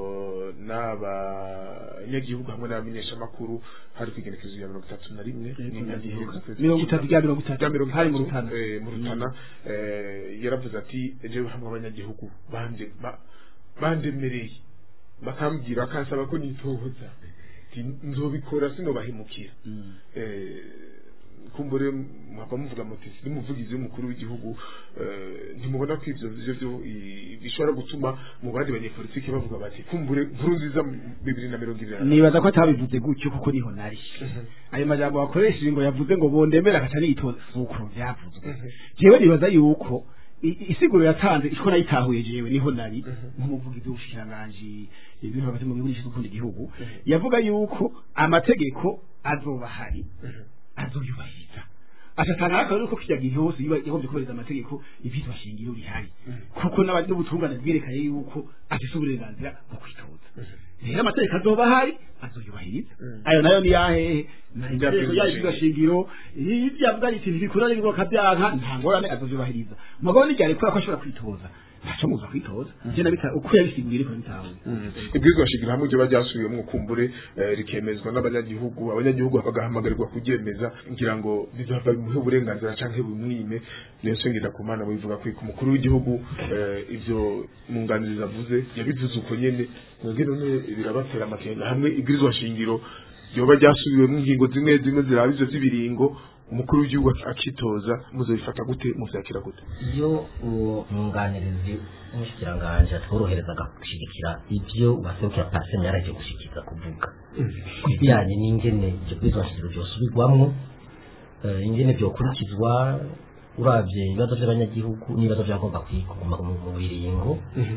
n'abanyagihugu hamwe n'abamenyeshamakuru hari ku igenekerezo ya mirongo itatu na rimwe n'inyagihe mirongo itatu rya mirongo itatu rya mirongo hari mu itatu, rutana eh, mu rutana eh, yaravuze ati ejo hamwe abanyagihugu bande ba- bandemereye bakambwira bakansaba ko nitohoza Ati, nzobikora sinobahemukira eh, kumbure mwaba muvuga muti si umuvugizi w'umukuru w'igihugu eh, ntimubona ko ivyo vyo vyo i- bishobora gutuma mu bandi banyepolitiki bavuga bati kumbure nkuru nziza mu bibiri na mirongo ibiri na nibaza ko atabivuze gutyo kuko niho nari ayo majambo wakoresheje ngo yavuze ngo bondemera akaca niyitoza si uko byavuzwe jewe nibaza yuko i- isiguro yatanze iko nayitahuye jewe niho nari nk'umuvugizi w'ubushikiranganji ibintu hagati mu gihugu n'ishinzwe gukunda igihugu yavuga yuko amategeko azoba ahari azoyubahiriza atatanga akaba yuko kijya gihe hose yiba yagombye kubahiriza amategeko ibyitwa shingiro bihari kuko n'abandi n'ubutungane bwerekanye yuko afise uburenganzira bwo kwitoza rero amategeko azoba ahari azoyubahiriza ayo nayo ni yahehe amategeko yayo ibyitwa shingiro iyo yavuga ati ntibikura n'ingo kabyanka nta ngorane azoyubahiriza mugabo n'igihe ariko ko ashobora kwitoza ntaco muza kwitoza je nabita uko yabisiguriye ariko nabitahuye ibwirizwa shingiro hamwe ryo baryasubiyemo kumbure eh, rikemezwa n'abanyagihugu abanyagihugu bagahamagarirwa kuryemeza ngira ngo bizava bimuhe uburenganzira canke bimwime niyo sengera ku mana bivuga ko umukuru w'igihugu eh, ivyo munganiriza avuze yabivuze uko nyene mwebwe none birabatera amakenga hamwe ibwirizwa shingiro ryoba ryasubiwemo ingingo zimwe zimwe ziraba ivyo vy'ibiringo umukuru w'igihugu akitoza muzabifata gute muvyakira gute iyo uwo mwunganirizi w'umushyikiranganje atworoherezaga gushyigikira ibyo uwaserukira pasine yaraje gushyikiriza kuvuga ku bijyanye n'ingene ibyo bwizashingiro byosubirwamwo eh, ingene byokurikizwa urabye ibibazo by'abanyagihugu n'ibibazo byagomba kuguma mu mu biringo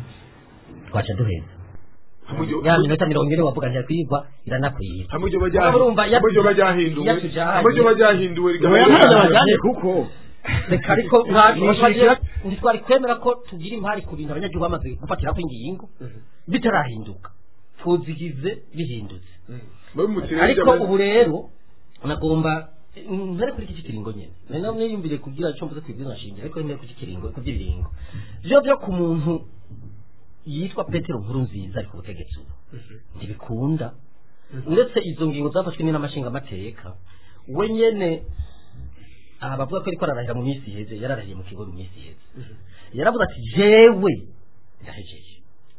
twaca duheza hamwe ryo- ya minota mirongo ine wavuga ntiyakwigwa iranakwira hamwe ryo Urumva, bajyahinduwe iyo- hamwe ryo bajyahinduwe iyo tujanye- hamwe ryo bajyahinduwe oya ntabwo bajyanye kuko reka ariko nta- Nishikira- ntitwari kwemera ko tugira impari ku bintu abanyagihugu bamaze gufatira ko ingingo bitarahinduka tuzigize bihindutse babimutira ariko ubu rero nagomba ntare kuri iki kiringo nyene nari namwe yumvire kugira icyo mvuze kwibwira nshingiro ariko ntare kuri iki kiringo ku by'ibiringo byo byo ku muntu yitwa Petero nkuru nziza ari ku butegetsi ubu ntibikunda uretse izo ngingo zafashwe n'amashinga amateka we nyene aha bavuga ko ariko ararahira mu minsi iheze yararahiye mu kigo mu minsi iheze yaravuze ati jewe ndahejeje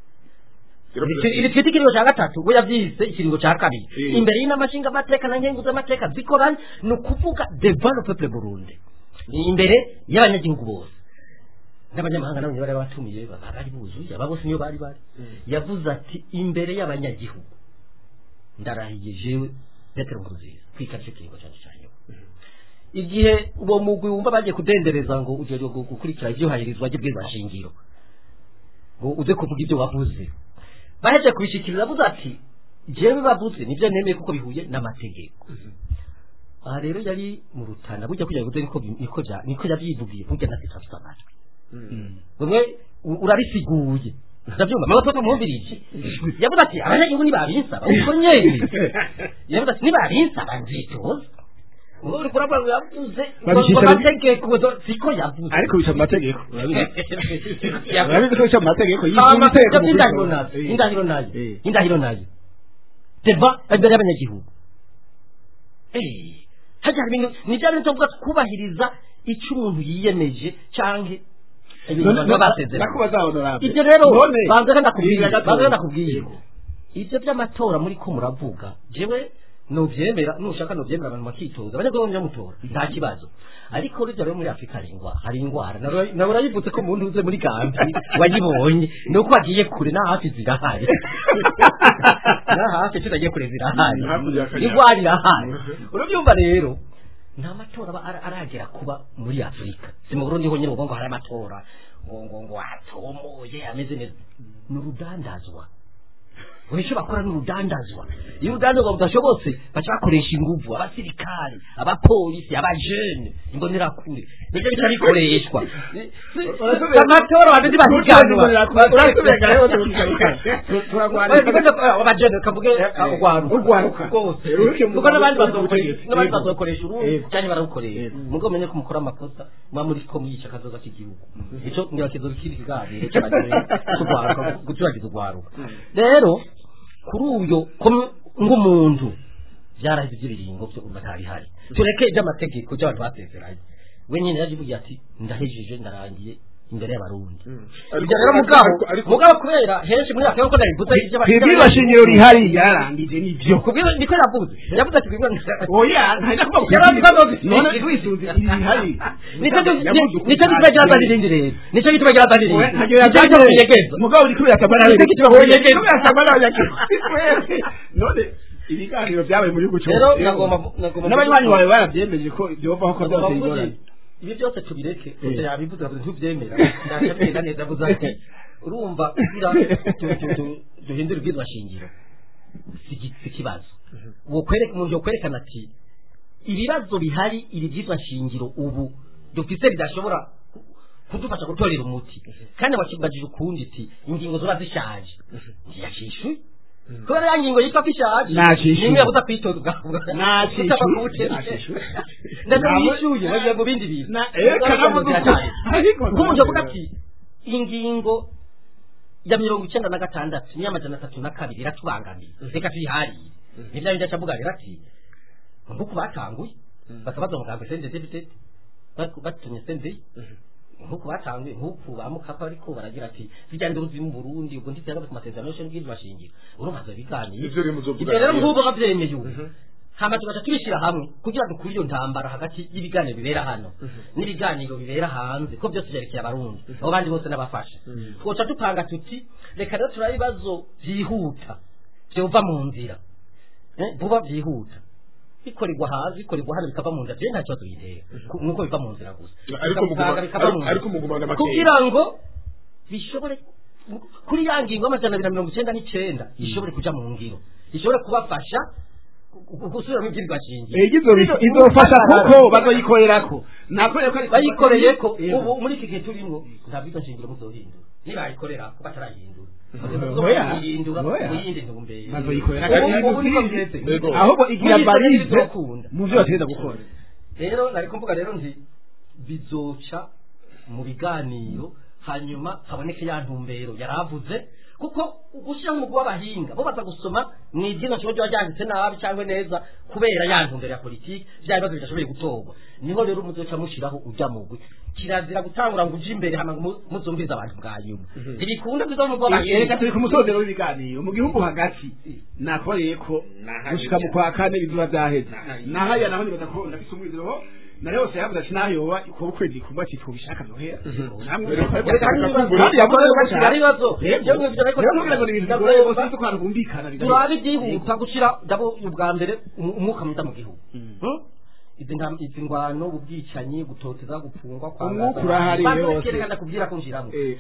iri twita ikiringo cya gatatu we yabyise ikiringo cya kabiri Eh. imbere y'inamashinga amateka na nkengu z'amateka zikoranye ni ukuvuga devano peple burundi ni imbere y'abanyagihugu bose n'abanyamahanga nabo bari batumiye baba bari buzuye aba bose niyo bari bari yavuze ati imbere y'abanyagihugu ndarahiye jewe petero nkurunziza kwikara icyo kiringo cyanjye cya nyuma igihe uwo mugwi wumva bagiye kudendereza ngo ujye gu- gukurikira ibyuhahirizwa ry'ubwizashingiro ngo uze kuvuga ibyo wavuze baheje kubishikiriza avuze ati jewe bavuze nibyo nemeye kuko bihuye n'amategeko aha rero yari mu rutana burya kugira ngo uze niko bi- niko bya- niko yabyivugiye burya natwe turafite amatwi bamwe u- urabisiguye ndabyumva mama papa mwumvirije yavuze ati abanyagihugu nibabinsaba ubwo nyene yavuze ati nibabinsaba nzitoza ngo uri kurabona ngo yavuze ngo Babishyira- amategeko zo- siko yavuze ariko bica mu mategeko urabizi Yavuze. urabizi ko bica mu mategeko Hama, y'igihugu iteka ibyo indahiro nayo Eh. indahiro nayo Eh. indahiro nayo deva imbere y'abanyagihugu Eh, hajya hari ibintu ni bya bintu tuvuga twubahiriza icyo umuntu yiyemeje cyangwa ibintu baba basezeranye ndakubaza honorable ibyo rero none banza ndakubwiye Bibiri na gatatu. banza ndakubwiye ibyo by'amatora muri ko muravuga jewe nubyemera nushaka nubyemera abantu bakitoza abanyagihugu nyamutora nta kibazo ariko urujya rero muri afurika hari indwara hari indwara nawe nawe urayivutse ko umuntu uze muri gambi wayibonye ni uko wagiye kure na hafi zirahari na hafi tutagiye kure zirahari Hakurya y'Akanyanja. indwara irahari urabyumva rero nta matora aba ara- aragera kuba muri afurika si mu burundi honyine uvuga ngo hari amatora ngo ngo ngo atomoye ameze neza ni urudandazwa buri icyo bakora ni urudandazwa iyo urudandazwa budashobotse baca bakoresha inguvu abasirikari abapolisi abajene imbonerakure nibyo bica bikoreshwa amatora abantu ntibahiganwa abajene kavuge urwaruka Urwaruka. rwose Ruke mu kuko n'abandi Rwanda. bazokoresha n'abandi Yego. bazokoresha urundi Yego. cyane bararukoresha Yego. mugo menye ko mukora amakosa muba muri ko mwica akazoza k'igihugu icyo ngira kizoza kiri kiganiro cy'urwaruka guturagiza urwaruka rero kuri uyo ko- nk'umuntu byarahise iby'ibiringo byo uba ntabihari tureke iby'amategeko by'abantu basezeranye we nyine yaje ati ndahejeje ndarangiye imbere y'abarundi ibyo rero mugabo mugabo kubera henshi muri afurika kuko nabivuze kwibwirwa shingiro rihari yarangije nibyo kubwira niko yavuze yavuze ati kubwira oya ntajya kuvuga Yari azi ko azozi- none twisunze iri rihari nicyo nicyo gituma cyazanye irindi rero nicyo gituma cyazanye irindi ntacyo nicyo gituma yazanye kinyegeza mugabo uri kubera akamara Nicyo gituma kinyegeza kubera akamara abanyagihugu none ibiganiro byabaye mu gihugu cyose rero nagomba nagomba n'abanywanyi bawe barabyemeje ko byovaho ko byose bigoranye ibi byose tubireke gusa yabivuze avuze ntubyemera ndacyabiga neza avuze ati urumva kugira tu- tu- tu- duhindure ubwizwa shingiro si iki- si ikibazo uwo kwereka umuntu yokwerekana ati ibibazo bihari iri byitwa shingiro ubu dufite bidashobora kudufasha gutorera umuti kandi bakibajije ukundi iti ingingo ziba zishaje ntiyashishuye kubera ya ngingo yitwa ko ishaje Nashishuye. nimwe yabuza kwitoza ubwavuga Nashishuye. Utapfa kuwutera. Nashishuye. ndetse Ntabwo- wishyuye bagiye mu bindi bintu Na- eh, kanavuga ukuri. Ariko nk'umuntu ntabwo- avuga ati ingingo ya mirongo icyenda na gatandatu n'iy'amajana atatu na kabiri iratubangamiye reka tuyihariye nibyo bindi acavuga rero ati nk'uku batanguye bakabaza muganga sende debitete batumye sende nk'uku batanguye nk'uku bamukapa ariko baragira ati zijya nduzi mu Burundi ubwo ntizyaga ku masezerano y'ishyano ry'iryo bashingiro urumva zo biganiye Ivyo rero muzovuga ibyo rero rero. nk'ubu babyemeye ubu hama tugaca tubishyira hamwe kugira ngo kuri iyo ntambara hagati y'ibiganiro bibera hano n'ibiganiro bibera hanze ko byose byerekeye abarundi abo bandi bose n'abafasha twoca dupanga tuti reka rero turabe ibibazo byihuta byova mu nzira Eh, vuba byihuta bikorerwa hanze bikorerwa hano bikava mu nzira byo nta kibazo bitera Ku- nuko biva mu nzira gusa Ariko Bikavanga, muguma- bikava mu ariko- nzira. ariko mugumana amakenga. kugira ngo bishobore kuri ya ngingo y'amajana abiri na mirongo icyenda n'icyenda ishobore kuja mu ngiro ishobore kubafasha gu- gu- gusubira mu byirwa shingiro igizo izofasha kuko bazoyikorerako nakoreye ko bayikoreye ko Yego. ubu muri iki gihe turimo nta bwiza shingiro muzohindura nibayikorera ko batarayihindura Oya. kuyihindura Oya. kuyindi ntumbero bazoyikorera Ubu- kandi ubu niko bimeze. Yego. ahubwo igira Muri ibyo rero barize bizokunda. mu byo bategeza gukora rero nari kuvuga rero nti bizoca mu biganiro hanyuma haboneke ya ntumbero yaravuze kuko gushyiraho umugwi w'abahinga bo baza gusoma mu ibyino kiba kiba ryanditse nabi cyangwa neza kubera ya ntumbero ya politiki bya bibazo bidashoboye gutorwa niho rero muzoca mushyiraho ujya mugwi kirazira gutangura ngo uje imbere hama ngo mu- muzumvize abantu bwa nyuma ntibikunda kuza mu reka bw'abahinga turi ku musozero w'ibiganiro mu gihugu hagati nakoreye ko Nahajya. gushika mu kwa kane bizuba byaheze Nahajya. nahaya naho nibaza ko ndafise umwizero na yose yavuze ati nayoba kuba ukwezi kumba ati tubishaka nohera namwe kandi yavuze ko Kugira ibibazo ibyo ngibyo ariko rero kugira ngo ni ibintu bigoye bose ko abantu bumvikana turabe byihuta gushyira ndabo ubwa mbere umu- umwuka mwiza mu gihugu Hmm? izi nta- izi ngwano ubwicanyi gutoteza gupfungwa Umwuka urahari hose. kerekana kubwira ko njiramo Eh.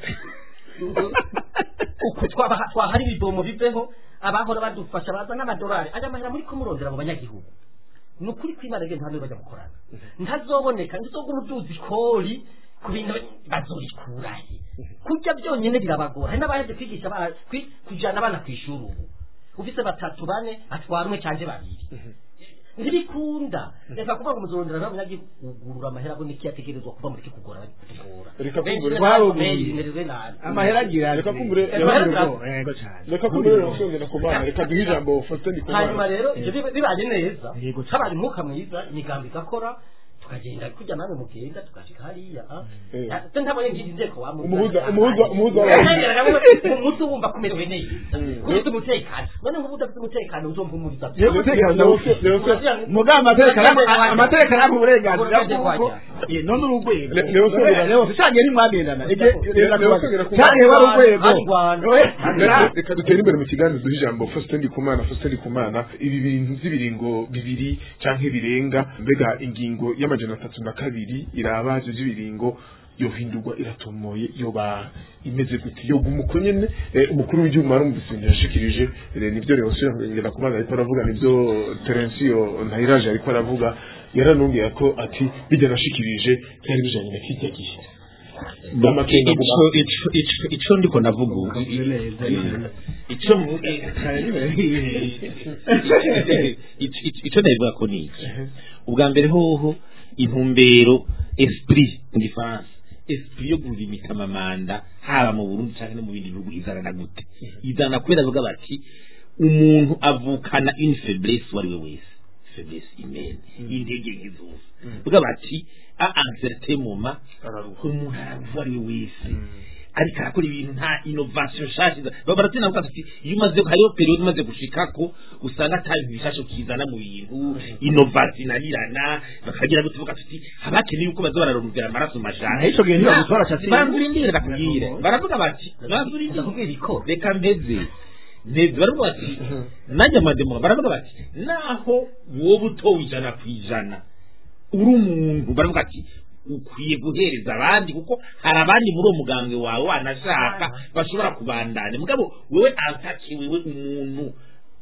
uku twaba- twahari ibidomo biveho abahora badufasha baza n'amadolari aya mahera muri kumurondera mu banyagihugu ni ukuri kw'imana rero ntabwo bajya gukorana ntazoboneka ntizogura uduzi kori ku bintu bazorikurahe kurya byonyine birabagora hari n'abaheje kwigisha abana- kwi- kujyana abana ku ishuri ubu ufise batatu bane atwara umwe cyangwa babiri ntibikunda reka kuvuga ngo muzorondera n'abanyagihugu amahera abone iki yategerezwa kuva muri kigora tugora Reka kumbure benshi nabi amahera agira Reka kumbure- yego cyane reka kumbure rero usongera ku bana reka duhe ijambo Faustin hanyuma Ndikumana rero ibyo biba- bibaye neza Yego. habaye umwuka mwiza imigambi igakora tukagenda kujya namwe mugenda tugashika hariya ah. Eh. Ya- se ntabonye ngizi nzeko wa Umuhuza- umuhuza- umuhuza w'abahinzi. umutu wumva kumerewe neza ufite umutekano none nk'ubu udafite umutekano uzumva umuriza Yego, umutekano ndawufite. muga amategeko amategeko arampa uburenganzira bw'uko Eh, none urugwego Le- Leo Songera- Leo cyagiye ntimwagendana Le- Le- Leo Songera ku- cyagiye wari urwego Barwana. Reka- reka dutere imbere mu kiganiro duhe ijambo Faustin Ndikumana Faustin Ndikumana ibi bintu by'ibiringo bibiri canke birenga mbega ingingo y'amajana atatu na kabiri iraba ivyo by'ibiringo yohindurwa iratomoye yoba imeze gute yoga umuko nyene eh, umukuru w'igihugu marumvise yashikirije eh, nivyo rero ngenda kubaza ariko aravuga nivyo Terencio Ntayiraje ariko aravuga yaranongeye ko ati bijya nashikirije byari bijanye na kijya gihe Amakenga ico guma- ico ico ico ndiko navuga ubu ico mu- Ico- ico- ico navuga ko ni iki ubwa mbere hoho intumbero esprit mu gifaransa esprit yo gulimita amamanda haba mu burundi cyangwa no mu bindi bihugu izana na gute izana kubera bavuga bati umuntu avukana une faiblesse uwo ari we wese faiblesse humaine intege nke zose bavuga bati a un certain moment umuntu aravuga uwo ari we wese ariko arakora ibintu nta innovation nshasha baba baratina kuvuga ati iyo umaze hariho periode umaze gushikako usanga ata bintu bishasha ukizana mu bintu innovation inanirana bakagira gute bavuga ati habakeneye yuko baza bararumvira amaraso majana ico gihe ntibagutwara cyatsi banzura indire bakubwire baravuga bati banzura indire ndakubwira iko reka mbeze mbeze baravuga bati nanjye amademo baravuga bati naho wowe utowe ijana ku ijana uri umuntu baravuga ati ukwiye guhereza abandi kuko hari abandi muri uwo mugambwe wawe wanashaka bashobora kubandanya mugabo wewe antaki wewe umuntu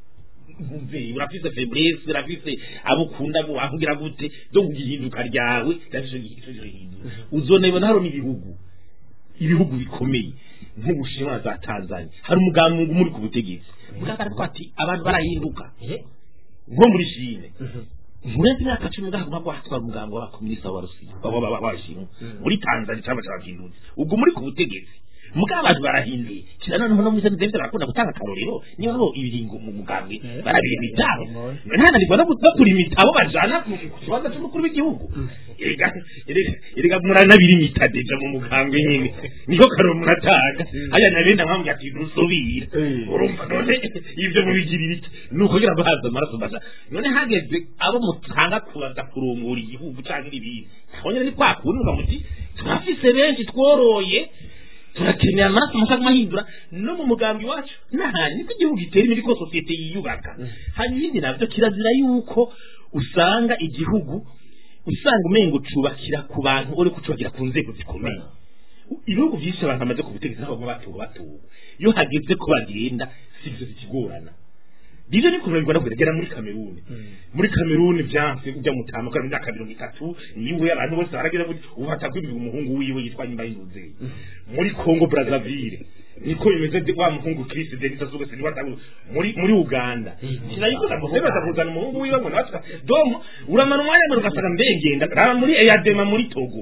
umve urafise faiblesse urafise abo ukunda abo wavugira gute zo kugihinduka ryawe ryaje ico gihinduka uzonebona haro n'ibihugu ibihugu bikomeye nk'ubushinwa na za tanzania hari umugambi muri ku butegetsi mugabo ati abantu barahinduka nko muri shine murenze imyaka cumi ngaho nabwo hatwara umugambi w'abakominisita w'abashinwa muri tanzania cyangwa cy'abahindutse ubwo muri ku butegetsi mugabo abantu barahinduye kira noneho no muri sente barakunda gutanga akarorero niba bo ibiringo mu mugambi barabira imitabo ntananirwa no bakura imitabo bajana ku kibanza cy'umukuru w'igihugu erega erega muranabira imitadeja mu mugambi nyine niho karoro muratanga haya nabenda nkambwira ati ntusubira urumva none ibyo mubigirira iki ni ukugira ngo haza amaraso masa none hageze abo mutanga kubaza kurungura igihugu cyangwa ibindi abonyine ni kwa kundi muga muti turafise benshi tworoye turakeneye amaraso masa kumahindura no mu mugambi wacu n'ahantu niko igihugu gitera imbere ko sosiyete yiyubaka hanyuma ibindi nabyo kirazira yuko usanga igihugu usanga umengo ucubakira ku bantu uri kucubakira ku nzego zikomeye ibihugu byinshi abantu bamaze ku butegetsi nabo batuwe batuwe iyo hageze ko bagenda si byo zikigorana Divyo ni kurengwa no kugera muri Kameruni muri Kameruni byanse ujya mutama kandi imyaka mirongo itatu niwe abantu bose baragera muri ubata kwibwa umuhungu wiwe yitwa nyimba y'inzuzi muri Congo Brazzaville niko bimeze de- wa muhungu Chris Denis azuga se niba muri muri Uganda sinayikoza ngo sebe kuzana umuhungu wiwe ngo natwe domo uramana umwanya mbere ugasanga mbegenda raba muri Eyadema muri Togo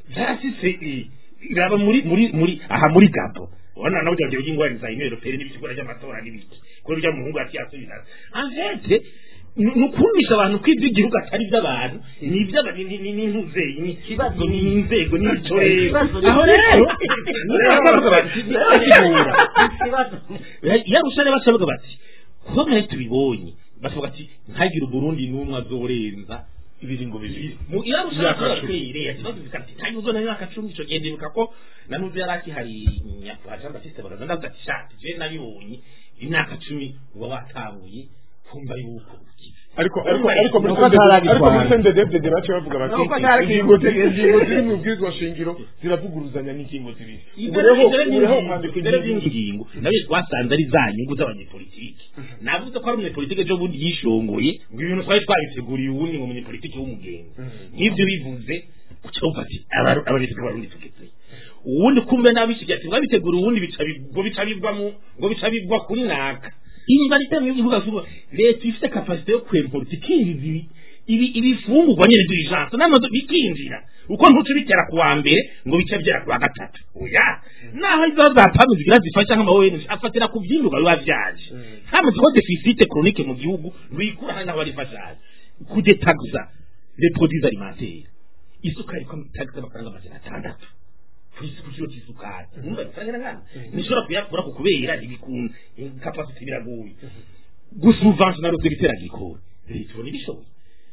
zarasise raba muri muri muri aha muri Gabo wana nawe ujya ingwara za imero pere n'ibikigura by'amatora n'ibiki ko rya muhungu ati yasubira en fait nukumisha abantu kwibyo igihugu atari by'abantu ni iby'abantu ni ni ntuze ni Ikibazo ni inzego ni itorero Ikibazo ni- aho rero baravuga bati "Ntibasigura." ikibazo yarusha rero bacavuga bati kuba mwari tubibonye bavuga ati ntagire uburundi n'umwe azorenza ibiringo bibiri mu yarusha Imyaka rero cumi. twireye kibazo bikati kandi uzona imyaka cumi ico gihe ndibuka ko nanuze yari akihari nyakwa Jean Baptiste baraza ndavuga ati shati je nabibonye imyaka cumi uba watanguye kumva yuko ukize ariko ariko ariko muri Nuko ataragitwara. ariko muri CNDD-FDD bace bavuga bati Nuko ataragitwara. ingingo ziri ingingo ziri mu bwirizwa shingiro ziravuguruzanya n'ingingo zibiri ubu Ibyo rero ibyo ubu rero kwandika ibyo ingingo by'ingingo nawe twasanze ari za nyungu z'abanyepolitiki navuze ko ari umunyepolitike ejo bundi yishongoye ngo ibintu twari twabiteguriye ubundi ngo umunyepolitike w'umugenzi nk'ibyo bivuze uca wumva ati "Aba- abanyepolitike b'abarundi tugeze uwundi kumbe nabishigiye ati mwabitegura ubundi bica bi- ngo bica bigwa mu ngo bica bigwa kuri naka iyi bari tamwe ivuga vuba leta ifite kapasite yo kwemporta ikinjiza ibi ibi ibifungurwa nyene d'urgence n'amazu bikinjira uko ntuce bitera kuwa mbere ngo bice byera kuwa gatatu oya naho izo zapamwe zigira zifasha nk'amawowe afatira ku vyimburwa biba vyaje hamaze ko deficit chronique mu gihugu rwikura hari n'aho barifashaje kudetaxa les produits alimentaires isukari ko taxa amafaranga amajana atandatu ku isi- ku kiro cy'isukari numva bisangira nkana nishobora kuyakura ku kubera ibikunda capacity biragoye gusubventiona le secteur agricole leta ibona ibishoboye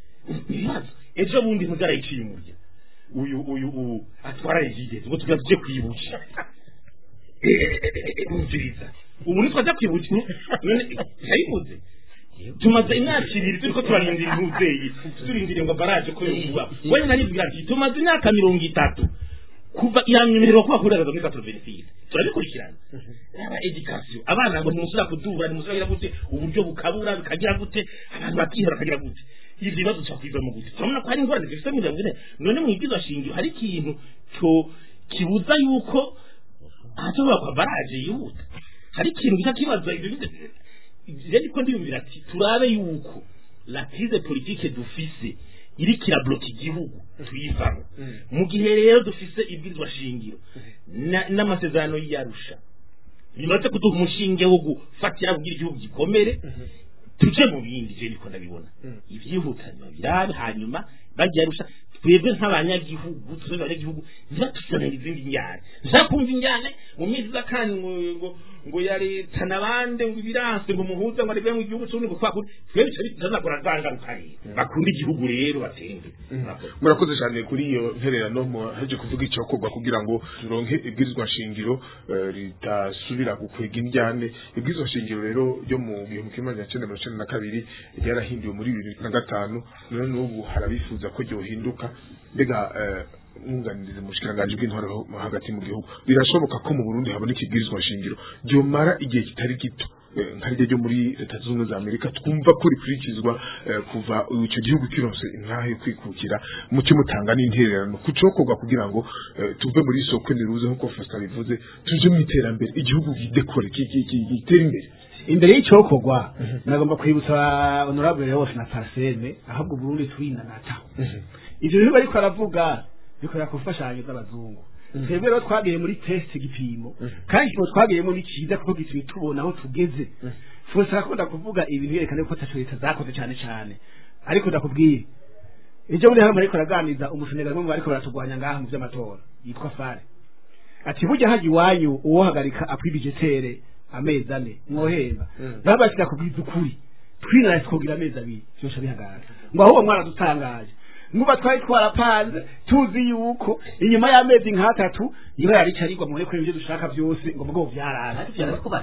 ibibazo ejo bundi ntuzarayiciye umurya uyu uyu uyu atwara regide ngo tugira tuje kwibutsa umviriza ubu nitwaza kwibutsa none yayibuze tumaze imyaka ibiri turiko turarindira umuvyeyi turindiriye ngo baraje ko yokuba wewe nanibwira ati tumaze imyaka mirongo itatu kuva iranyemererwa kuba kuri muri katoro benefit turabikurikirana yaba education abana ngo ntimusubira kudura ntimusubira gute uburyo bukabura bikagira gute abantu bakihera bakagira gute ibyo bibazo twakwiza mu gute turabona ko hari ingorane zifite mirongo ine none mu ibwirizwa shingiro hari ikintu cyo kibuza yuko ahashobora kwa baraje yihuta hari ikintu gica kibaza ibyo bite rero niko ndiyumvira ati turabe yuko la crise politique dufise iriko irabloka igihugu tuyivamo mu gihe rero dufise ibwirizwa shingiro na- n'amasezerano y'iyarusha bimaze kuduha umushinge wo gufatira kugira igihugu gikomere tuje mu bindi je niko ndabibona ivyihutanywa birabe hanyuma bagiye arusha twebwe nk'abanyagihugu tuzebe abanyagihugu ntibatuzanire izindi njyane nzakumva injyane mu minsi iza kandi ngo ngo ngo ya leta nabande ngo ibiranse ngo muhuze ngo arebe mu gihugu cy'ubundi ngo twakuri twebwe bica bitazakora za ngaruka rero bakunda igihugu rero batera imbere Murakoze. murakoze cyane kuri iyo ntererano muhaje kuvuga icyokorwa kugira ngo turonke ibwirizwa shingiro eh, ritasubira gukwega indyane ibwirizwa shingiro rero ryo mu gihumbi kimwe magana cyenda mirongo icyenda na kabiri ryarahinduwe muri bibiri na gatanu none n'ubu harabifuza ko ryohinduka mbega eh, mwunganiriza mu bushikiranganji bw'intwaro hagati mu gihugu birashoboka ko mu burundi haboneka ibwirizwa shingiro ryomara igihe kitari gito eh, nka ryo ryo muri leta zunze ubumwe za amerika twumva ko rikurikizwa eh, kuva icyo gihugu kironse intahe yo kwikukira muke mutanga n'intererano ku cokorwa kugira ngo eh, tuve muri soko niruze nk'uko Faustin bivuze tuje mu iterambere igihugu gidekore ki- ki- ki- gitere imbere imbere y'icyokorwa nagomba kwibutsa honorable Leos na Parseme ahubwo Burundi turinanata ivyo bintu bariko aravuga bikorera ku mfashanyo z'abazungu twebwe rero twagiye muri test igipimo kandi igipimo twagiyemo ni cyiza kuko gituma tubona aho tugeze twese arakunda kuvuga ibintu yerekana ko ataco leta zakoze cyane cyane ariko ndakubwiye ejo bundi hano ariko araganiza umusenegari umwe mu bariko baratugwanya ngaha mu vy'amatora yitwa Fare ati burya haji iwanyu uwohagarika akwibijetere amezi ane mwohemba babashika kubwiza ukuri twinara twogira amezi abiri vyosha bihagarara ngo ahubwo mwaradutangaje nuba twari twarapanze tuzi yuko inyuma y'amezi nk'atatu niba yaricarirwa mubone ko ibyo dushaka byose ngo mugabo vyarara ariko byaba ko bari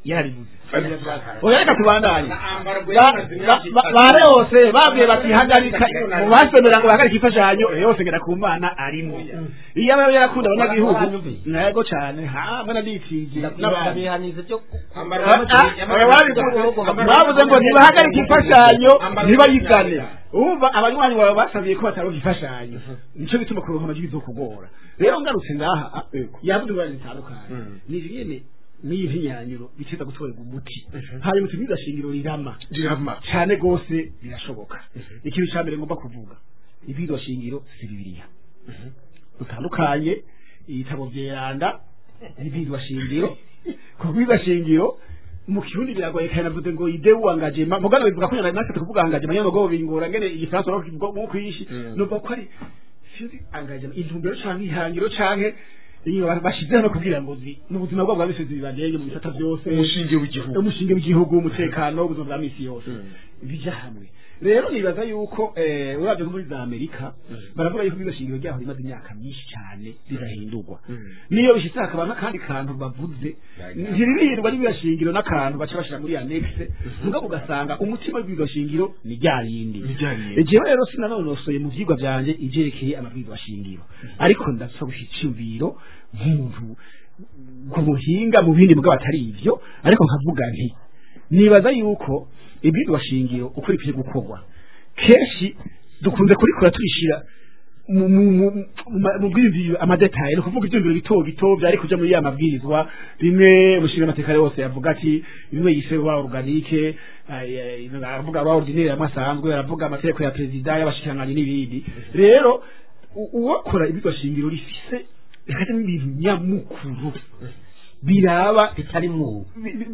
yarabivuze oya reka tubandanye Ba- ba- ba- bare hose babwiye bati hagarika mu basomera ngo bahagarike imfashanyo yose ngera ku mana arimo iyo aba yarakunda abanyagihugu ntego cyane hamwe na ditije n'abihanize byo bavuze ngo ntibahagarike imfashanyo ntibayigane umva abanywanyi bawe basabiye ko bataronka imfashanyo nico bituma kuronka amajwi bizokugora rero ngarutse ngaha ah, yavuze ingorane zitandukanye ni nyene n'iyi mpinyanyuro biteza gutorerwa umuti hanyuma tubiga shingiro rirama rirama cyane gose birashoboka ikintu cya mbere ngomba kuvuga ibirwa shingiro si bibiliya dutandukanye ibitabo vyeranda n'ibirwa shingiro ku bwirwa shingiro mu kirundi biragoye kandi navuze ngo ide wangajema mugana bivuga ko natwe tukuvuga angajema nyene ngo bingora ngene igifaransa no mu kwishi numva ko ari sinzi angajema intumbero canke ihangiro canke iyo bashizeho no kugira ngo zi mu buzima bwabo bwa misi zibagenge mu bisata byose umushinge w'igihugu umushinge w'igihugu umutekano ubuzima bwa misi yose bija hamwe rero nibaza yuko eh uravye nko muri za Amerika baravuga yuko iryo shingiro ryaho rimaze imyaka myinshi cyane rirahindurwa niyo bishitse hakaba n'akandi kantu bavuze ntiribihirwa n'iryo shingiro n'akantu baca bashira muri annexe mugabo ugasanga umutima w'iryo shingiro ni rya rindi Ni rya rindi. jewe rero sinanonosoye mu vyigwa vyanje ivyerekeye amabwiriza shingiro ariko ndasaba icyumviro nk'umuntu ku buhinga mu bindi mugabo atari ivyo ariko nkavuga nti nibaza yuko ibwirwa shingiro uko rikwiye gukorwa kenshi dukunze kurikora turishira mu mu mu- mu- mu bwiyumviro amadetaye ni ukuvuga ibyumviro bito bito byari kuja muri ya mabwirizwa rimwe umushinga amateka yose yavuga ati bimwe yise wa organique ay- ay- aravuga wa ordinaire amwe asanzwe aravuga amategeko ya perezida y'abashikiranganji n'ibindi rero u- uwakora ibirwa shingiro rifise rikajamo ibintu nyamukuru biraba bitari mu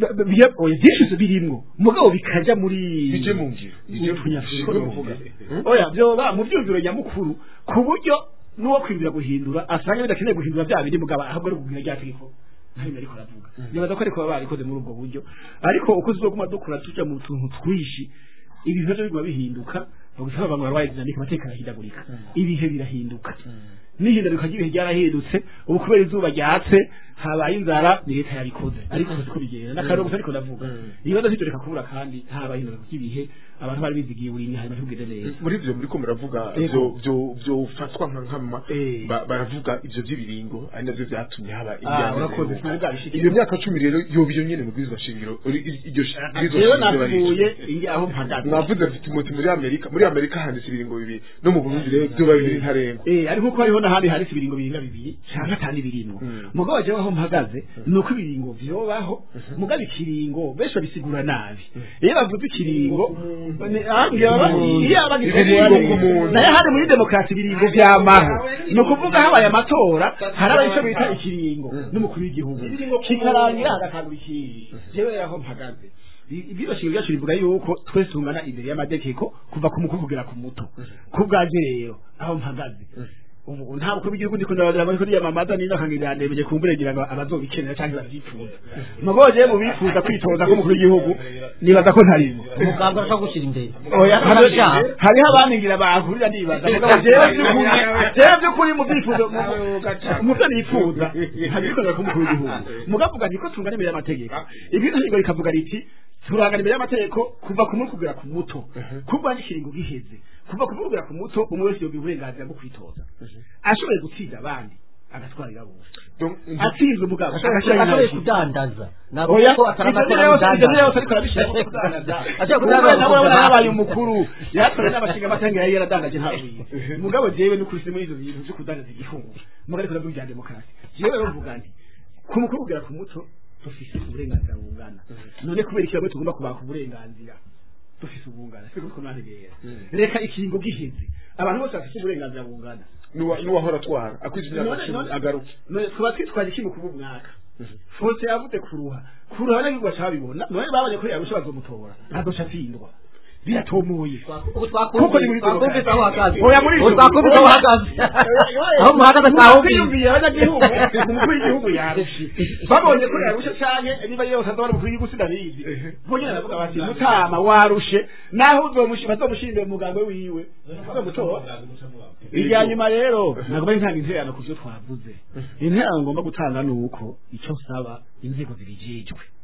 byinshi birimwo mugabo bikaja muri bije mu ngiro bije mu Utunyafurika ngiro uvuga. oya byoba mu byumviro nyamukuru ku buryo n'uwo kwibwira guhindura asanga bidakeneye guhindura bya bindi mugabo ahubwo ari ukubwira rya tegeko ntabwo ariko aravuga nibaza ko ariko baba barikoze muri ubwo buryo ariko uko tuzoguma dukura tuja mu tuntu twishi ibintu byo biguma bihinduka bagusaba abantu barwaye dinamike amateka arahindagurika ibihe birahinduka n'ihinduka ry'ibihe ryarahindutse ubu kubera izuba ryatse habaye inzara ni leta yabikoze ariko siko bigenda n'akarere gusa ariko ndavuga ibibazo sibyo reka kubura kandi habaye inzara ry'ibihe abantu bari bizigiye buri hanyuma ntibugende neza muri ivyo muriko muravuga Ego. byo byo byofatwa nka nkama Eh. ba- baravuga ivyo vy'ibiringo ari navyo vyatumye haba Ah, imyaka urakoze, iheruka. sinari bwabishikira. iyo myaka cumi rero yoba iyo nyene mu bwirizwa shingiro uri- i- iryo shi- bwirizwa jewe shingiro navuye barishwe. ingi aho mpagaze mwavuze mfite umuti muri amerika muri amerika handitse ibiringo bibiri no mu burundi rero vyoba bibiri ntarengwa Eh, ariko ko hariho n'ahandi handitse ibiringo biringa bibiri canke atandi biringo mugabo jewe aho mpagaze ni uko ibiringo vyobaho mugabo ikiringo benshi babisigura nabi iyo bavuze ikiringo ni- ambwira baba- iyo abagisigura Ibiringo neza. ku muntu. nayo handi muri demokarasi ibiringo vyamaho ni ukuvuga habaye amatora haraba ico bita ikiringo n'umukuru w'igihugu kikarangira hagatangura ikindi jewe aho mpagaze ibiro shingiro ryacu rivuga yuko twese tungana imbere y'amategeko kuva ku mukuru kugera ku muto ku bwaje rero aho mpagaze ubu nta mukuru w'igihugu ndiko ndabadira muri kuri yamamaza niba kangira ndemeye kumbure ngira ngo abazobikenera cyangwa bavyifuza mugoje mu bifuza kwitoza ko mukuru w'igihugu nibaza ko ntarimo umuganga arashobora gushyira imbere oya Arabyaha. hariho abaningira bahurira nibaza mugabo jewe by'ukuri jewe by'ukuri mu byifuzo mu- mu byo nifuza ntabikorera ku mukuru w'igihugu mugavuga nti ko tungana imbere y'amategeko ibintu ngingo rikavuga riti turangana imbere y'amategeko kuva ku muri kugera ku muto kuva n'ikiringo giheze kuva ku muri kugera ku muto umwe wese yogira uburenganzira bwo kwitoza ashoboye gutsinda abandi agatwarira bose Donc, atsinze umugabo ashoboye kudandaza ntabwo oya ko ataranakora ibyo byose ibyo byose mudandaza ariko arabishaka kudandaza Ashaka Ubu kudandaza nawe urabona kudandaza. yabaye umukuru yatore n'abashinga amatangira yari yaradandaje ntabiye mugabo jewe no kuri muri ivyo bintu byo kudandaza igihugu mugabo ariko ndavuga ibya demokarasi jewe rero mvuga nti ku mukuru kugera ku muto dufise uburenganzira bungana none kubera iki bamwe tugomba kubaka uburenganzira dufise ubungana siko ko nantegera reka ikingo giheze abantu bose bafise uburenganzira bungana n'uwa- n'uwahora atwara akwije imyaka None- cumi none- agaruke none twaba twitwaje iki mu kuba umwaka fose yavuze kuruha kuruha n'abigwa cabibona none babonye ko yarusha bazomutora ntazoca atsindwa biratomoye ubu Kuko ni muri twakumvise aho uhagaze Oya, muri ubu ivyo- twakumvise aho uhagaze aho muhagaze twahumvise twiyumviye abanyagihugu umukuru w'igihugu yarushe babonye ko yarushe canke niba yose azabona umukuru w'igihugu sinabizi bonyene baravuga bati mutama warushe naho uzomushi bazomushindira umugambwe wiwe bazomutora irya nyuma rero nagomba ntanga intererano ku byo twavuze intererano ngomba gutanga ni uko icyo nsaba inzego zibijejwe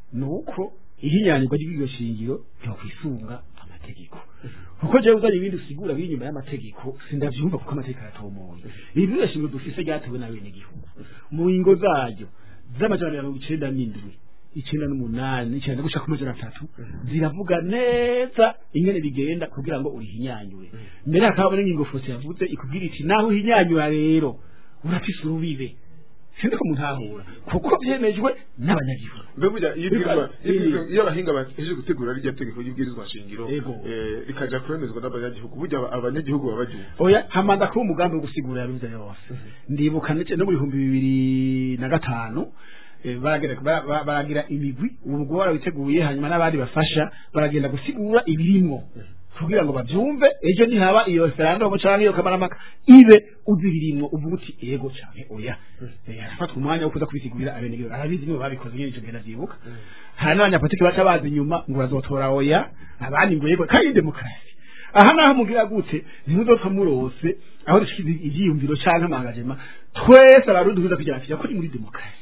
ni uko ihinyanyurwa ry'iryo shingiro ryokwisunga amategeko kuko jewe uzanye ibindi usigura biri inyuma y'amategeko sindavyumva kuko amategeko aratomoye ibi bino shingiro dufise ryatewe n'abenegihugu mu ngo zaryo z'amajana mirongo icenda n'indwi icenda n'umunani icenda gushika ku majana atatu ziravuga neza ingene bigenda kugira ngo urihinyanyure mbere hakaba n'ingingo fose yavuze ikubwira iti naho uhinyanyura rero urafise urubibe sinzi ko muntahura kuko vyemejwe n'abanyagihugu mbe burya iyo ibwirizwa- iyo Iyi- ibwirizwa- iyo abahinga bahejeje gutegura rya tegeko ry'ibwirizwa shingiro Yego. eh, rikaja kwemezwa n'abanyagihugu burya aba- abanyagihugu baba baryumva oya hamaze kuba umugambi wo gusigura yabize yose ndibuka ndetse no mu bihumbi bibiri na gatanu eh, baragira ba- ba- baragira imigwi uwo mugwi warawiteguye hanyuma n'abandi bafasha baragenda gusigura ibirimwo kugira ngo bavyumve ejo nihaba iyo referendum canke iyo kamaramaka ibe uzi ibirimwo uvuga uti ego canke oya Eh, arafatwa umwanya wo kuza kubisigurira abenegihugu arabizi nibo babikoze nyene ico gihe ndavyibuka hari n'abanyapolitiki baca baza inyuma ngo bazotora oya abandi ngo yego kandi demokarasi aha naho mugira gute ntimuzopfa murose aho dushize ivyiyumviro canke amangajema twese abarundi tuza kugira ati yakora muri demokarasi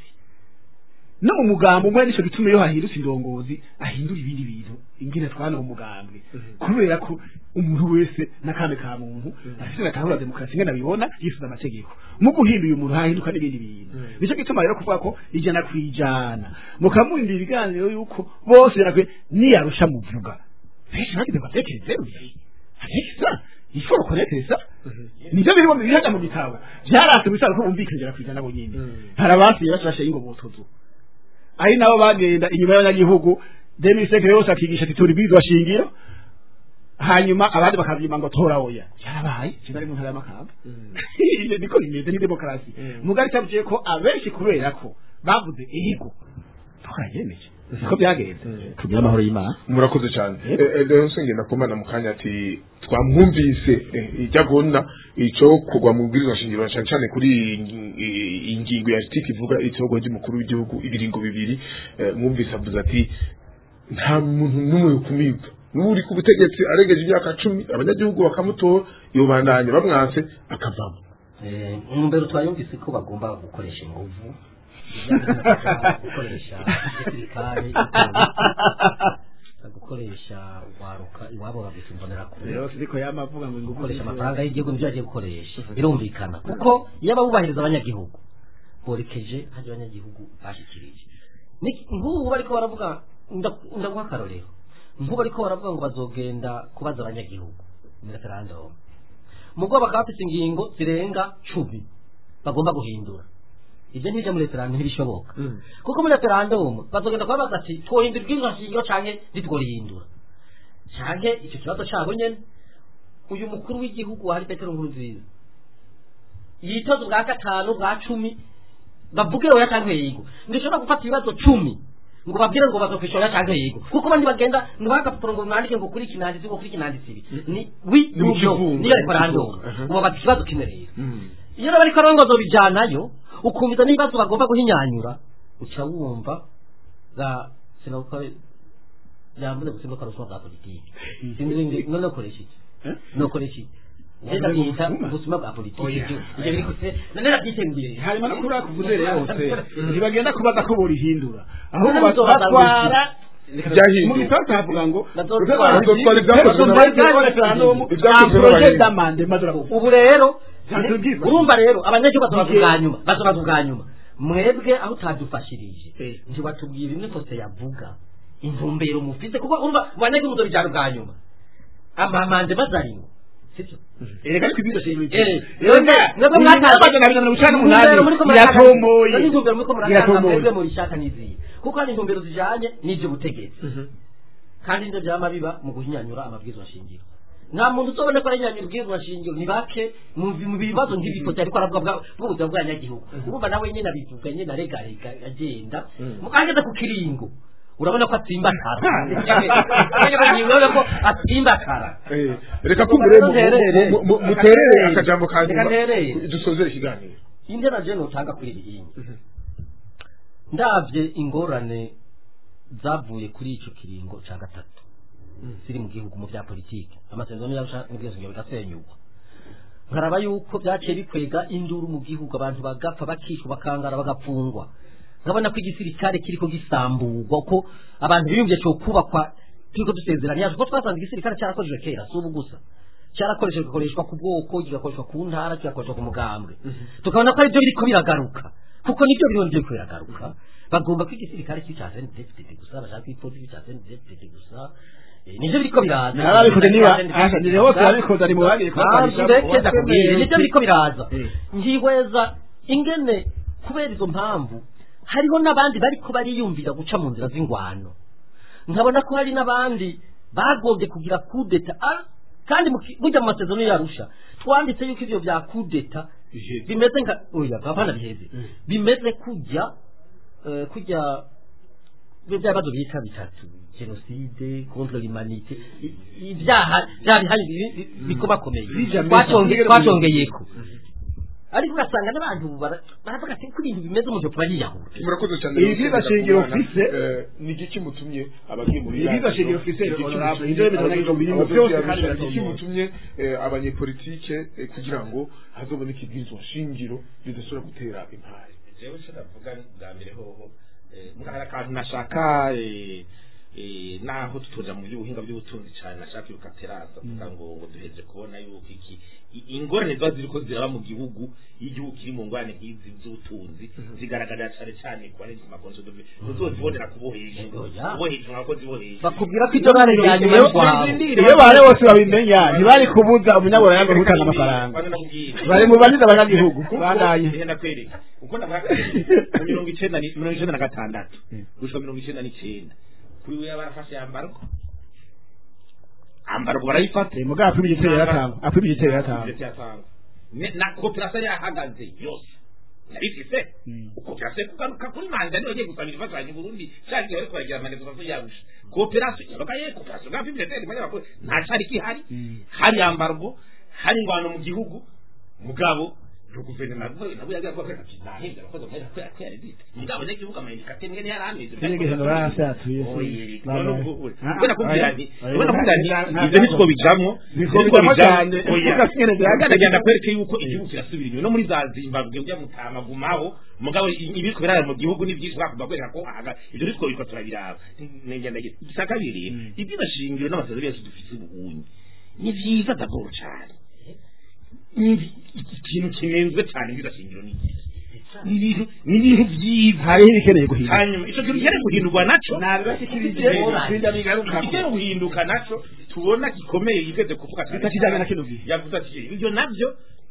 no mu mugambo umwe nico gituma iyo hahindutse indongozi ahindura ibindi bintu ingene twana umugambwe kubera ko umuntu wese n'akandi ka muntu afite gatahura demokarasi ingene abibona yifuza amategeko mu guhinduye umuntu hahinduka n'ibindi bintu nico gituma rero kuvuga ko ijana kwijana mukamurindira ibiganiro yuko bose yarakwe niyarusha muvuga benshi bagize ngo atekereze atekereza iforo konekereza nivyo birimo bihaga mu gitabo vyarase bisaba ko bumvikanira kwijana bo nyene hari abasiye bashashe ingobotozo ari nabo bagenda inyuma y'abanyagihugu demiseke yose akigisha ati turi bwizwa shingiro hanyuma abandi bakavyima ngo tora oya cyarabaye kinari mu ntara y'amakamba Iyo niko bimeze ni demokarasi mugari cyavuye ko abenshi kubera ko bavuze ego twarayemeje niko byagenze tugira amahoro y'imana murakoze cyane rero nsengenda kumana mu kanya ati twamwumvise eh, ijya gona ico kugwa mu bwirizwa shingiro cyane cyane kuri iyi ngi- iyi ngingo ya article ivuga itorwa ry'umukuru w'igihugu ibiringo bibiri eh, mwumvise avuze ati nta muntu n'umwe ukumirwa n'uri ku butegetsi arengeje imyaka cumi abanyagihugu bakamutora yobandanya bamwanse akavamo Eh, intumbero twayumvise ko bagomba gukoresha inguvu gukoresha igisirikare igipolisi, gukoresha urwaruka iwabo babita imbonerakure rero siriko yamavuga ngo ingufu gukoresha amafaranga y'igihugu nibyo bagiye gukoresha birumvikana kuko iyo abubahiriza abanyagihugu borekeje hajya abanyagihugu bashyikirije Niki- nk'ubu bariko baravuga nda- ndaguha akarorero nk'ubu bariko baravuga ngo bazogenda kubaza abanyagihugu muri referendum mugo bakaba bafite ingingo zirenga cumi bagomba guhindura ibyo ntibyo muri referendum ntibishoboka kuko muri referendum bazogenda kubabaza ati twohindura ibwirizwa shingiro canke ntitworihindura canke icyo kibazo cabo nyene uyu mukuru w'igihugu wari petero nkurunziza yitoza ubwa gatanu bwa cumi bavuge oya canke yego ndishobora gufata ibibazo cumi ngo babwire ngo bazokwisha oya canke yego kuko bandi bagenda ntibagapapuro ngo mwandike ngo kuri kinanditsi ngo kuri kinanditsi ibi ni wi Ni mu n'ubyo kivugo. niyo referendum Aha. ubu bafite ikibazo kimwe rero iyo rero bariko rongozo bijanayo ukumviza n'ibibazo bagomba guhinyanyura uca wumva za sinakora yambuze gusimbuka ruswa bwa politiki sinzi none ukoresha iki nokoresha iki Ndenda bita ubuzima bwa politiki Oya. ibyo ibyo biri kuse none nabyiteguye hanyuma no kuri akuvuze rero hose ntibagenda kubaza ko borihindura ahubwo None muzobaza batwara Byahinduwe. mu gifaransa havuga ngo Bazotwara. Bazotwara ibyakozwe n'abantu. Ibyakozwe n'abantu. d'amande madurabuku ubu rero Ntabwo bwizwa. urumva rero abanyagihugu bazobaza ubwa nyuma bazobaza ubwa nyuma mwebwe aho utadufashirije Eh. ntiwatubwira imwe kose yavuga intumbero mufite kuko urumva mu banyagihugu muzobijana ubwa nyuma amamande bazarimo sibyo erega ariko ibyo shingiro Eh, rero mwebwe mwaka amajana abiri na mirongo icenda n'umunani Intumbero muriko murashaka- iratomboye None intumbero muriko murashaka iratomboye mwebwe murishaka n'izihe kuko hari intumbero zijanye n'ivyo butegetsi kandi nivyo vyama biba mu guhinyanyura amabwirizwa shingiro nta muntu uzobone ko arahinyanyura ubwirizwa shingiro ni bake mu mu bibazo nk'ibikote ariko aravuga bwa- bw'ubuzima bw'abanyagihugu urumva nawe nyene abivuga nyene aregarega agenda mukageze ku kiringo urabona ko atsimbatara urabona ko atsimbatara Eh, reka kumbure mu- Nterere. mu- mu- muterere akajambo ka Reka nyuma nterere. dusozere ikiganiro indera je notanga kuri iri hinyi ndavye ingorane zavuye kuri ico kiringo ca gatatu ziri mu gihugu mu vya politike amasezerano y'ubwisungane bigasenyurwa nkaraba yuko vyaciye bikwega induru mu gihugu abantu bagapfa bakishwa bakangara bagapfungwa nkabona ko igisirikare kiriko gisamburwa ko abantu biyumvye cyo kubakwa turiko dusezeranya kuko twasanze igisirikare cyarakoreshejwe kera si ubu gusa cyarakoreshejwe gikoreshwa ku bwoko kigakoreshwa ku ntara kigakoreshwa ku mugambwe tukabona ko aribyo biriko biragaruka kuko nibyo biriho biriko biragaruka bagomba ko igisirikare kibi cya CNDD-FDD gusa bashaka ko ipolisi cya CNDD-FDD gusa Eh, nivyo biriko biraza narabikoze niba asa ni hose arabikoze ari mu bagiye Bantu bekeza kubwira nibyo biriko biraza Eh. ngihweza ingene kubera izo mpamvu hariho n'abandi bariko bariyumvira guca mu nzira z'ingwano nkabona ko hari n'abandi bagombye kugira kudeta ah, kandi mu ki- burya mu masezerano yarusha twanditse yuko ivyo vya kudeta bimeze nka oya bavana biheze bimeze kujya eh, kujya bya bibazo bita bitatu jenoside contre l'humanité i- ibyaha bya bihari bi- bi- bikomakomeye Twaconge- twacongeyeko ariko ugasanga n'abantu bara- baravuga ati ko ibintu bimeze umuntu kuba yiyahura murakoze cyane Ibi biza shingiro ufise, Eh, ni igiki mutumye abagiye muri Ibi biza radio? shingiro ufise, Igiki honorable, mutumye ivyo bintu abagiye nabyo birimo abagiye byose Arusha, kandi igiki biratomoye. mutumye eh, abanyepolitike eh, kugira ngo hazoboneke ibwirizwa shingiro ridashobora gutera impari jewe icyo navuga bwa mbere hoho eh, hari akantu nashaka eh, eh, naho tutoja mu by'ubuhinga by'ubutunzi cyane nashaka yuko ateraza kugira ngo ngo duheze kubona yuko iki i- ingorane ziba ziriko ziraba mu gihugu iyo igihugu kiri mu ngorane nk'izi z'ubutunzi zigaragarira cyane cyane ku barenze amakonso dove uzozibonera kubohesha Oya. kubohesha abakozi bohesha bakubwira ko iryo bare rya nyuma y'urwawe iyo bare bose babimenya ntibari kubuza umunyabura yange gutanga amafaranga bari mu baniza abanyagihugu bagaye ngenda kwereka uko ndavuga mu mirongo icenda ni- mirongo icenda na gatandatu gushika mirongo icenda n'icenda kuri we barafashe yambarwa ambarwa barayifata Eh, mugabo apima igitero yaratanga apima igitero yaratanga Ndetse yatanga. Ne- na koperasiyo yari yahagaze yose yarifise Mm. koperasiyo kugaruka kuri manda niyo yagiye gusaba imfashanyo i burundi cyangwa igihe bariko baragira amanegozasiyo yarusha koperasiyo yabaga ye koperasiyo bwa biblioteke banyamakuru nta cari kihari Mm. hari ambargo hari ingwano mu gihugu mugabo yo guverinoma nabo yagiye avuga ko ati nahembye abakozi bahera ko yakwera dite mugabo n'igihugu amayindika temwe ntiyari ameze Sinigeze ngo barahasatuye, se. Oye, Baba- none ubwo- Ah, ubona ah, kubwira oya. nti Oya. ubona kubwira nti Nta- nta- ibyo nitwo bijamwo Nitwo nitwo bijamwo bijamwo cyane. oya Kuko sinigeze bihagaze. ndagenda kwereke yuko igihugu kirasubira inyuma no muri za zimbabwe ujya mutama gumaho mugabo i- ibiriko birara mu gihugu ni byinshi bakunda kwereka ko aha ibyo nitwo biriko turabiraba ngenda igisa kabiri ibyiza shingiro n'amasezerano yose dufite ubuhunyi ni vyiza daboro cyane ni ikintu kinenzwe cyane ibyiza shingiro ni iki? ni ibintu ni ibintu byiza hariho ibikeneye guhinduka hanyuma icyo kintu cyari guhindurwa naco nabibashikirije sinda bigaruka igiye guhinduka naco tubona gikomeye yigeze kuvuga cyane Bitakijyanye na kino gihe. yavuze ati ibyo nabyo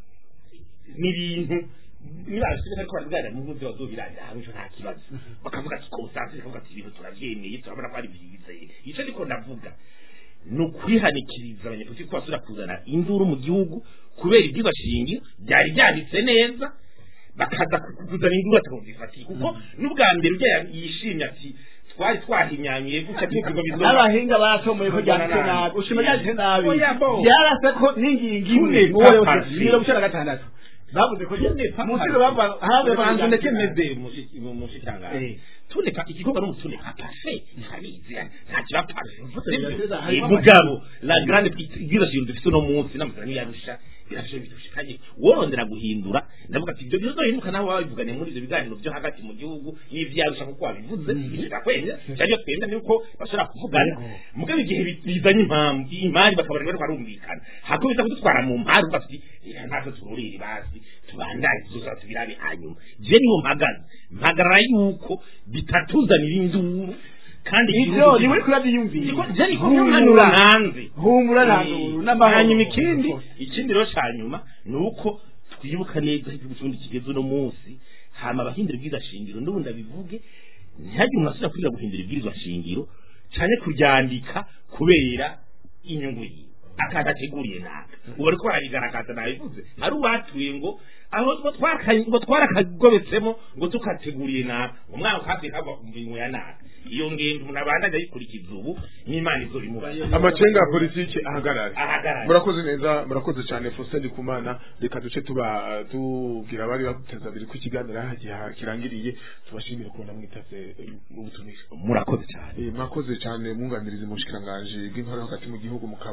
ni ibintu niba ariko ariko barabiganira mu muzi wa dubiranye aho icyo nta kibazo bakavuga ati konsansi bakavuga ati ibintu turabyemeye turabona ko ari byiza icyo ndiko ndavuga ni ukwihanikiriza abanyapolitiki ko basubira kuzana induru mu gihugu kubera ibyigwa shingiro byari byanditse neza bakaza kuzana induru atakazifatiye kuko n'ubwa mbere ujya yishimye ati twari twahinyanyuye gutya tuvuga bizo n'abahinga barasomoye ko ryanditse nabi ushima ryanditse nabi Oya, bo. byarase ko n'ingingo imwe Tune mu wo yose papa. mirongo icyenda na gatandatu bavuze ko munsi bava hanze bantu ndetse banze meze mu mushikiranganji Eh. tuneka igikorwa n'umutuneka pafe ntabizi nta kiba pafe Harimo Eh, mugabo la grande ibyo kintu dufite uno munsi n'amasezerano yarusha birafashe bidushikanye worondera guhindura ndavuga ati ibyo bizohinduka nawe wabivugane muri ibyo biganiro byo hagati mu gihugu n'ivyarusha kuko wabivuze ibyo kwemera cyangwa twemera ni uko bashobora kuvugana mugabo igihe bi- bizanye impamvu imari bakabona bariko barumvikana hako bisa kudutwara mu mpari uvuga ati "Eh, natwe tururire basi tubandanye tuzoza tubirabe hanyuma je niho mpagaze mpagarara yuko bitatuzanira induru kandi ivyo ni muri kurabyiyumvira humura hanze humura ntabwo n'amahoro hanyuma ikindi ikindi rero cya nyuma ni uko twibuka neza aho igihugu cy'ubundi kigeze uno munsi hama abahindura ibwirizwa shingiro n'ubundi abivuge ntihagire umuntu asubira kwiga guhindura ibwirizwa shingiro cyane kuryandika kubera inyungu yiwe akaza ateguriye naka ubu ariko barabigaragaza nabivuze hari uwatuye ngo aho ngo twaka- ngo twarakagobetsemo ngo tukateguriye naka umwana ukatse kagwa ku mirimo ya naka iyo ngendo umuntu abandanya ayikurikiza ubu n'imana izo bimubaye amacenga ya politiki ahagarare ahagarare murakoze neza murakoze cyane Faustin Ndikumana reka duce tuba tubwira abari bateza abiri ko ikiganiro aha giha- kirangiriye tubashimire kubona mwitavye eh, ubutumire murakoze cyane Eh, mwakoze cyane mwunganiriza mu bushikiranganje bw'intwaro hagati mu gihugu mukaba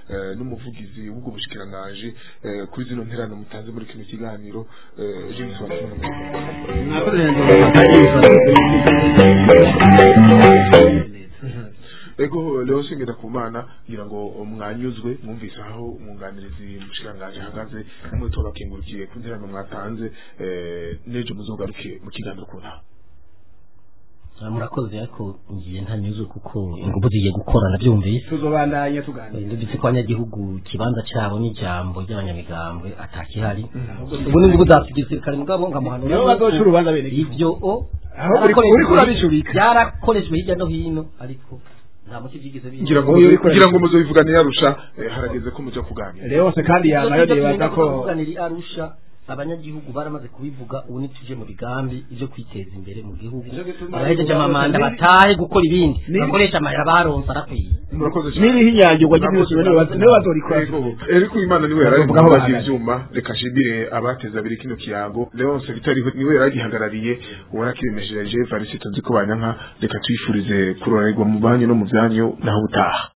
eh, n'umuvugizi w'ubwo bushikiranganje eh, kuri zino nterano mutanze muri kino kiganiro eh, James Wakimu ego leo singenda kumana ngira ngo mwanyuzwe mwumvise aho umwunganirizi mushikiranganje ahagaze namwe tubakengurukiye ku nterano mwatanze eh, n'ejo muzogaruke mu kiganiro ku ntara Ah, murakoze ariko ngiye ntanyuzwe kuko ingufu zigiye gukora nabyumvise tuzobandanya tuganira ndetse ko abanyagihugu ikibanza cyabo n'ijambo ry'abanyamigambwe atakihari ubu ni ingufu za gisirikare mugabo nkamuhanura nibo bazoca urubanza bene ibyo o Aho uri- uriko urabishurika. byarakoreshejwe hirya no hino ariko nta muti byigeze biba ngira ngo Uyu uriko ngira ngo arabishura. muzobivugane yarusha eh, harageze ko muja kuganira rero hose kandi yamayo nibaza ko kuganira arusha abanyagihugu baramaze kubivuga ubu nituje mu bigambi ibyo kwiteza imbere mu gihugu Nico gituma abahejeje bavuga amamanda bati, batahe gukora ibindi Ni- bakoresha amahera baronse arakwiye murakoze cyane n'iriho inyagirwa ry'ibyose nibo baz- nibo bazorikora Eriko Imana niwe yari Bavuga aho mu bazi bahagaze. ivyuma reka nshimire abateza abiri kino kiyago Leonce Bitari niwe yari agihagarariye uwarakiremesheje Varisito nziko banyanka reka twifurize kuroranirwa mu banyu no mu byanyu naho utaha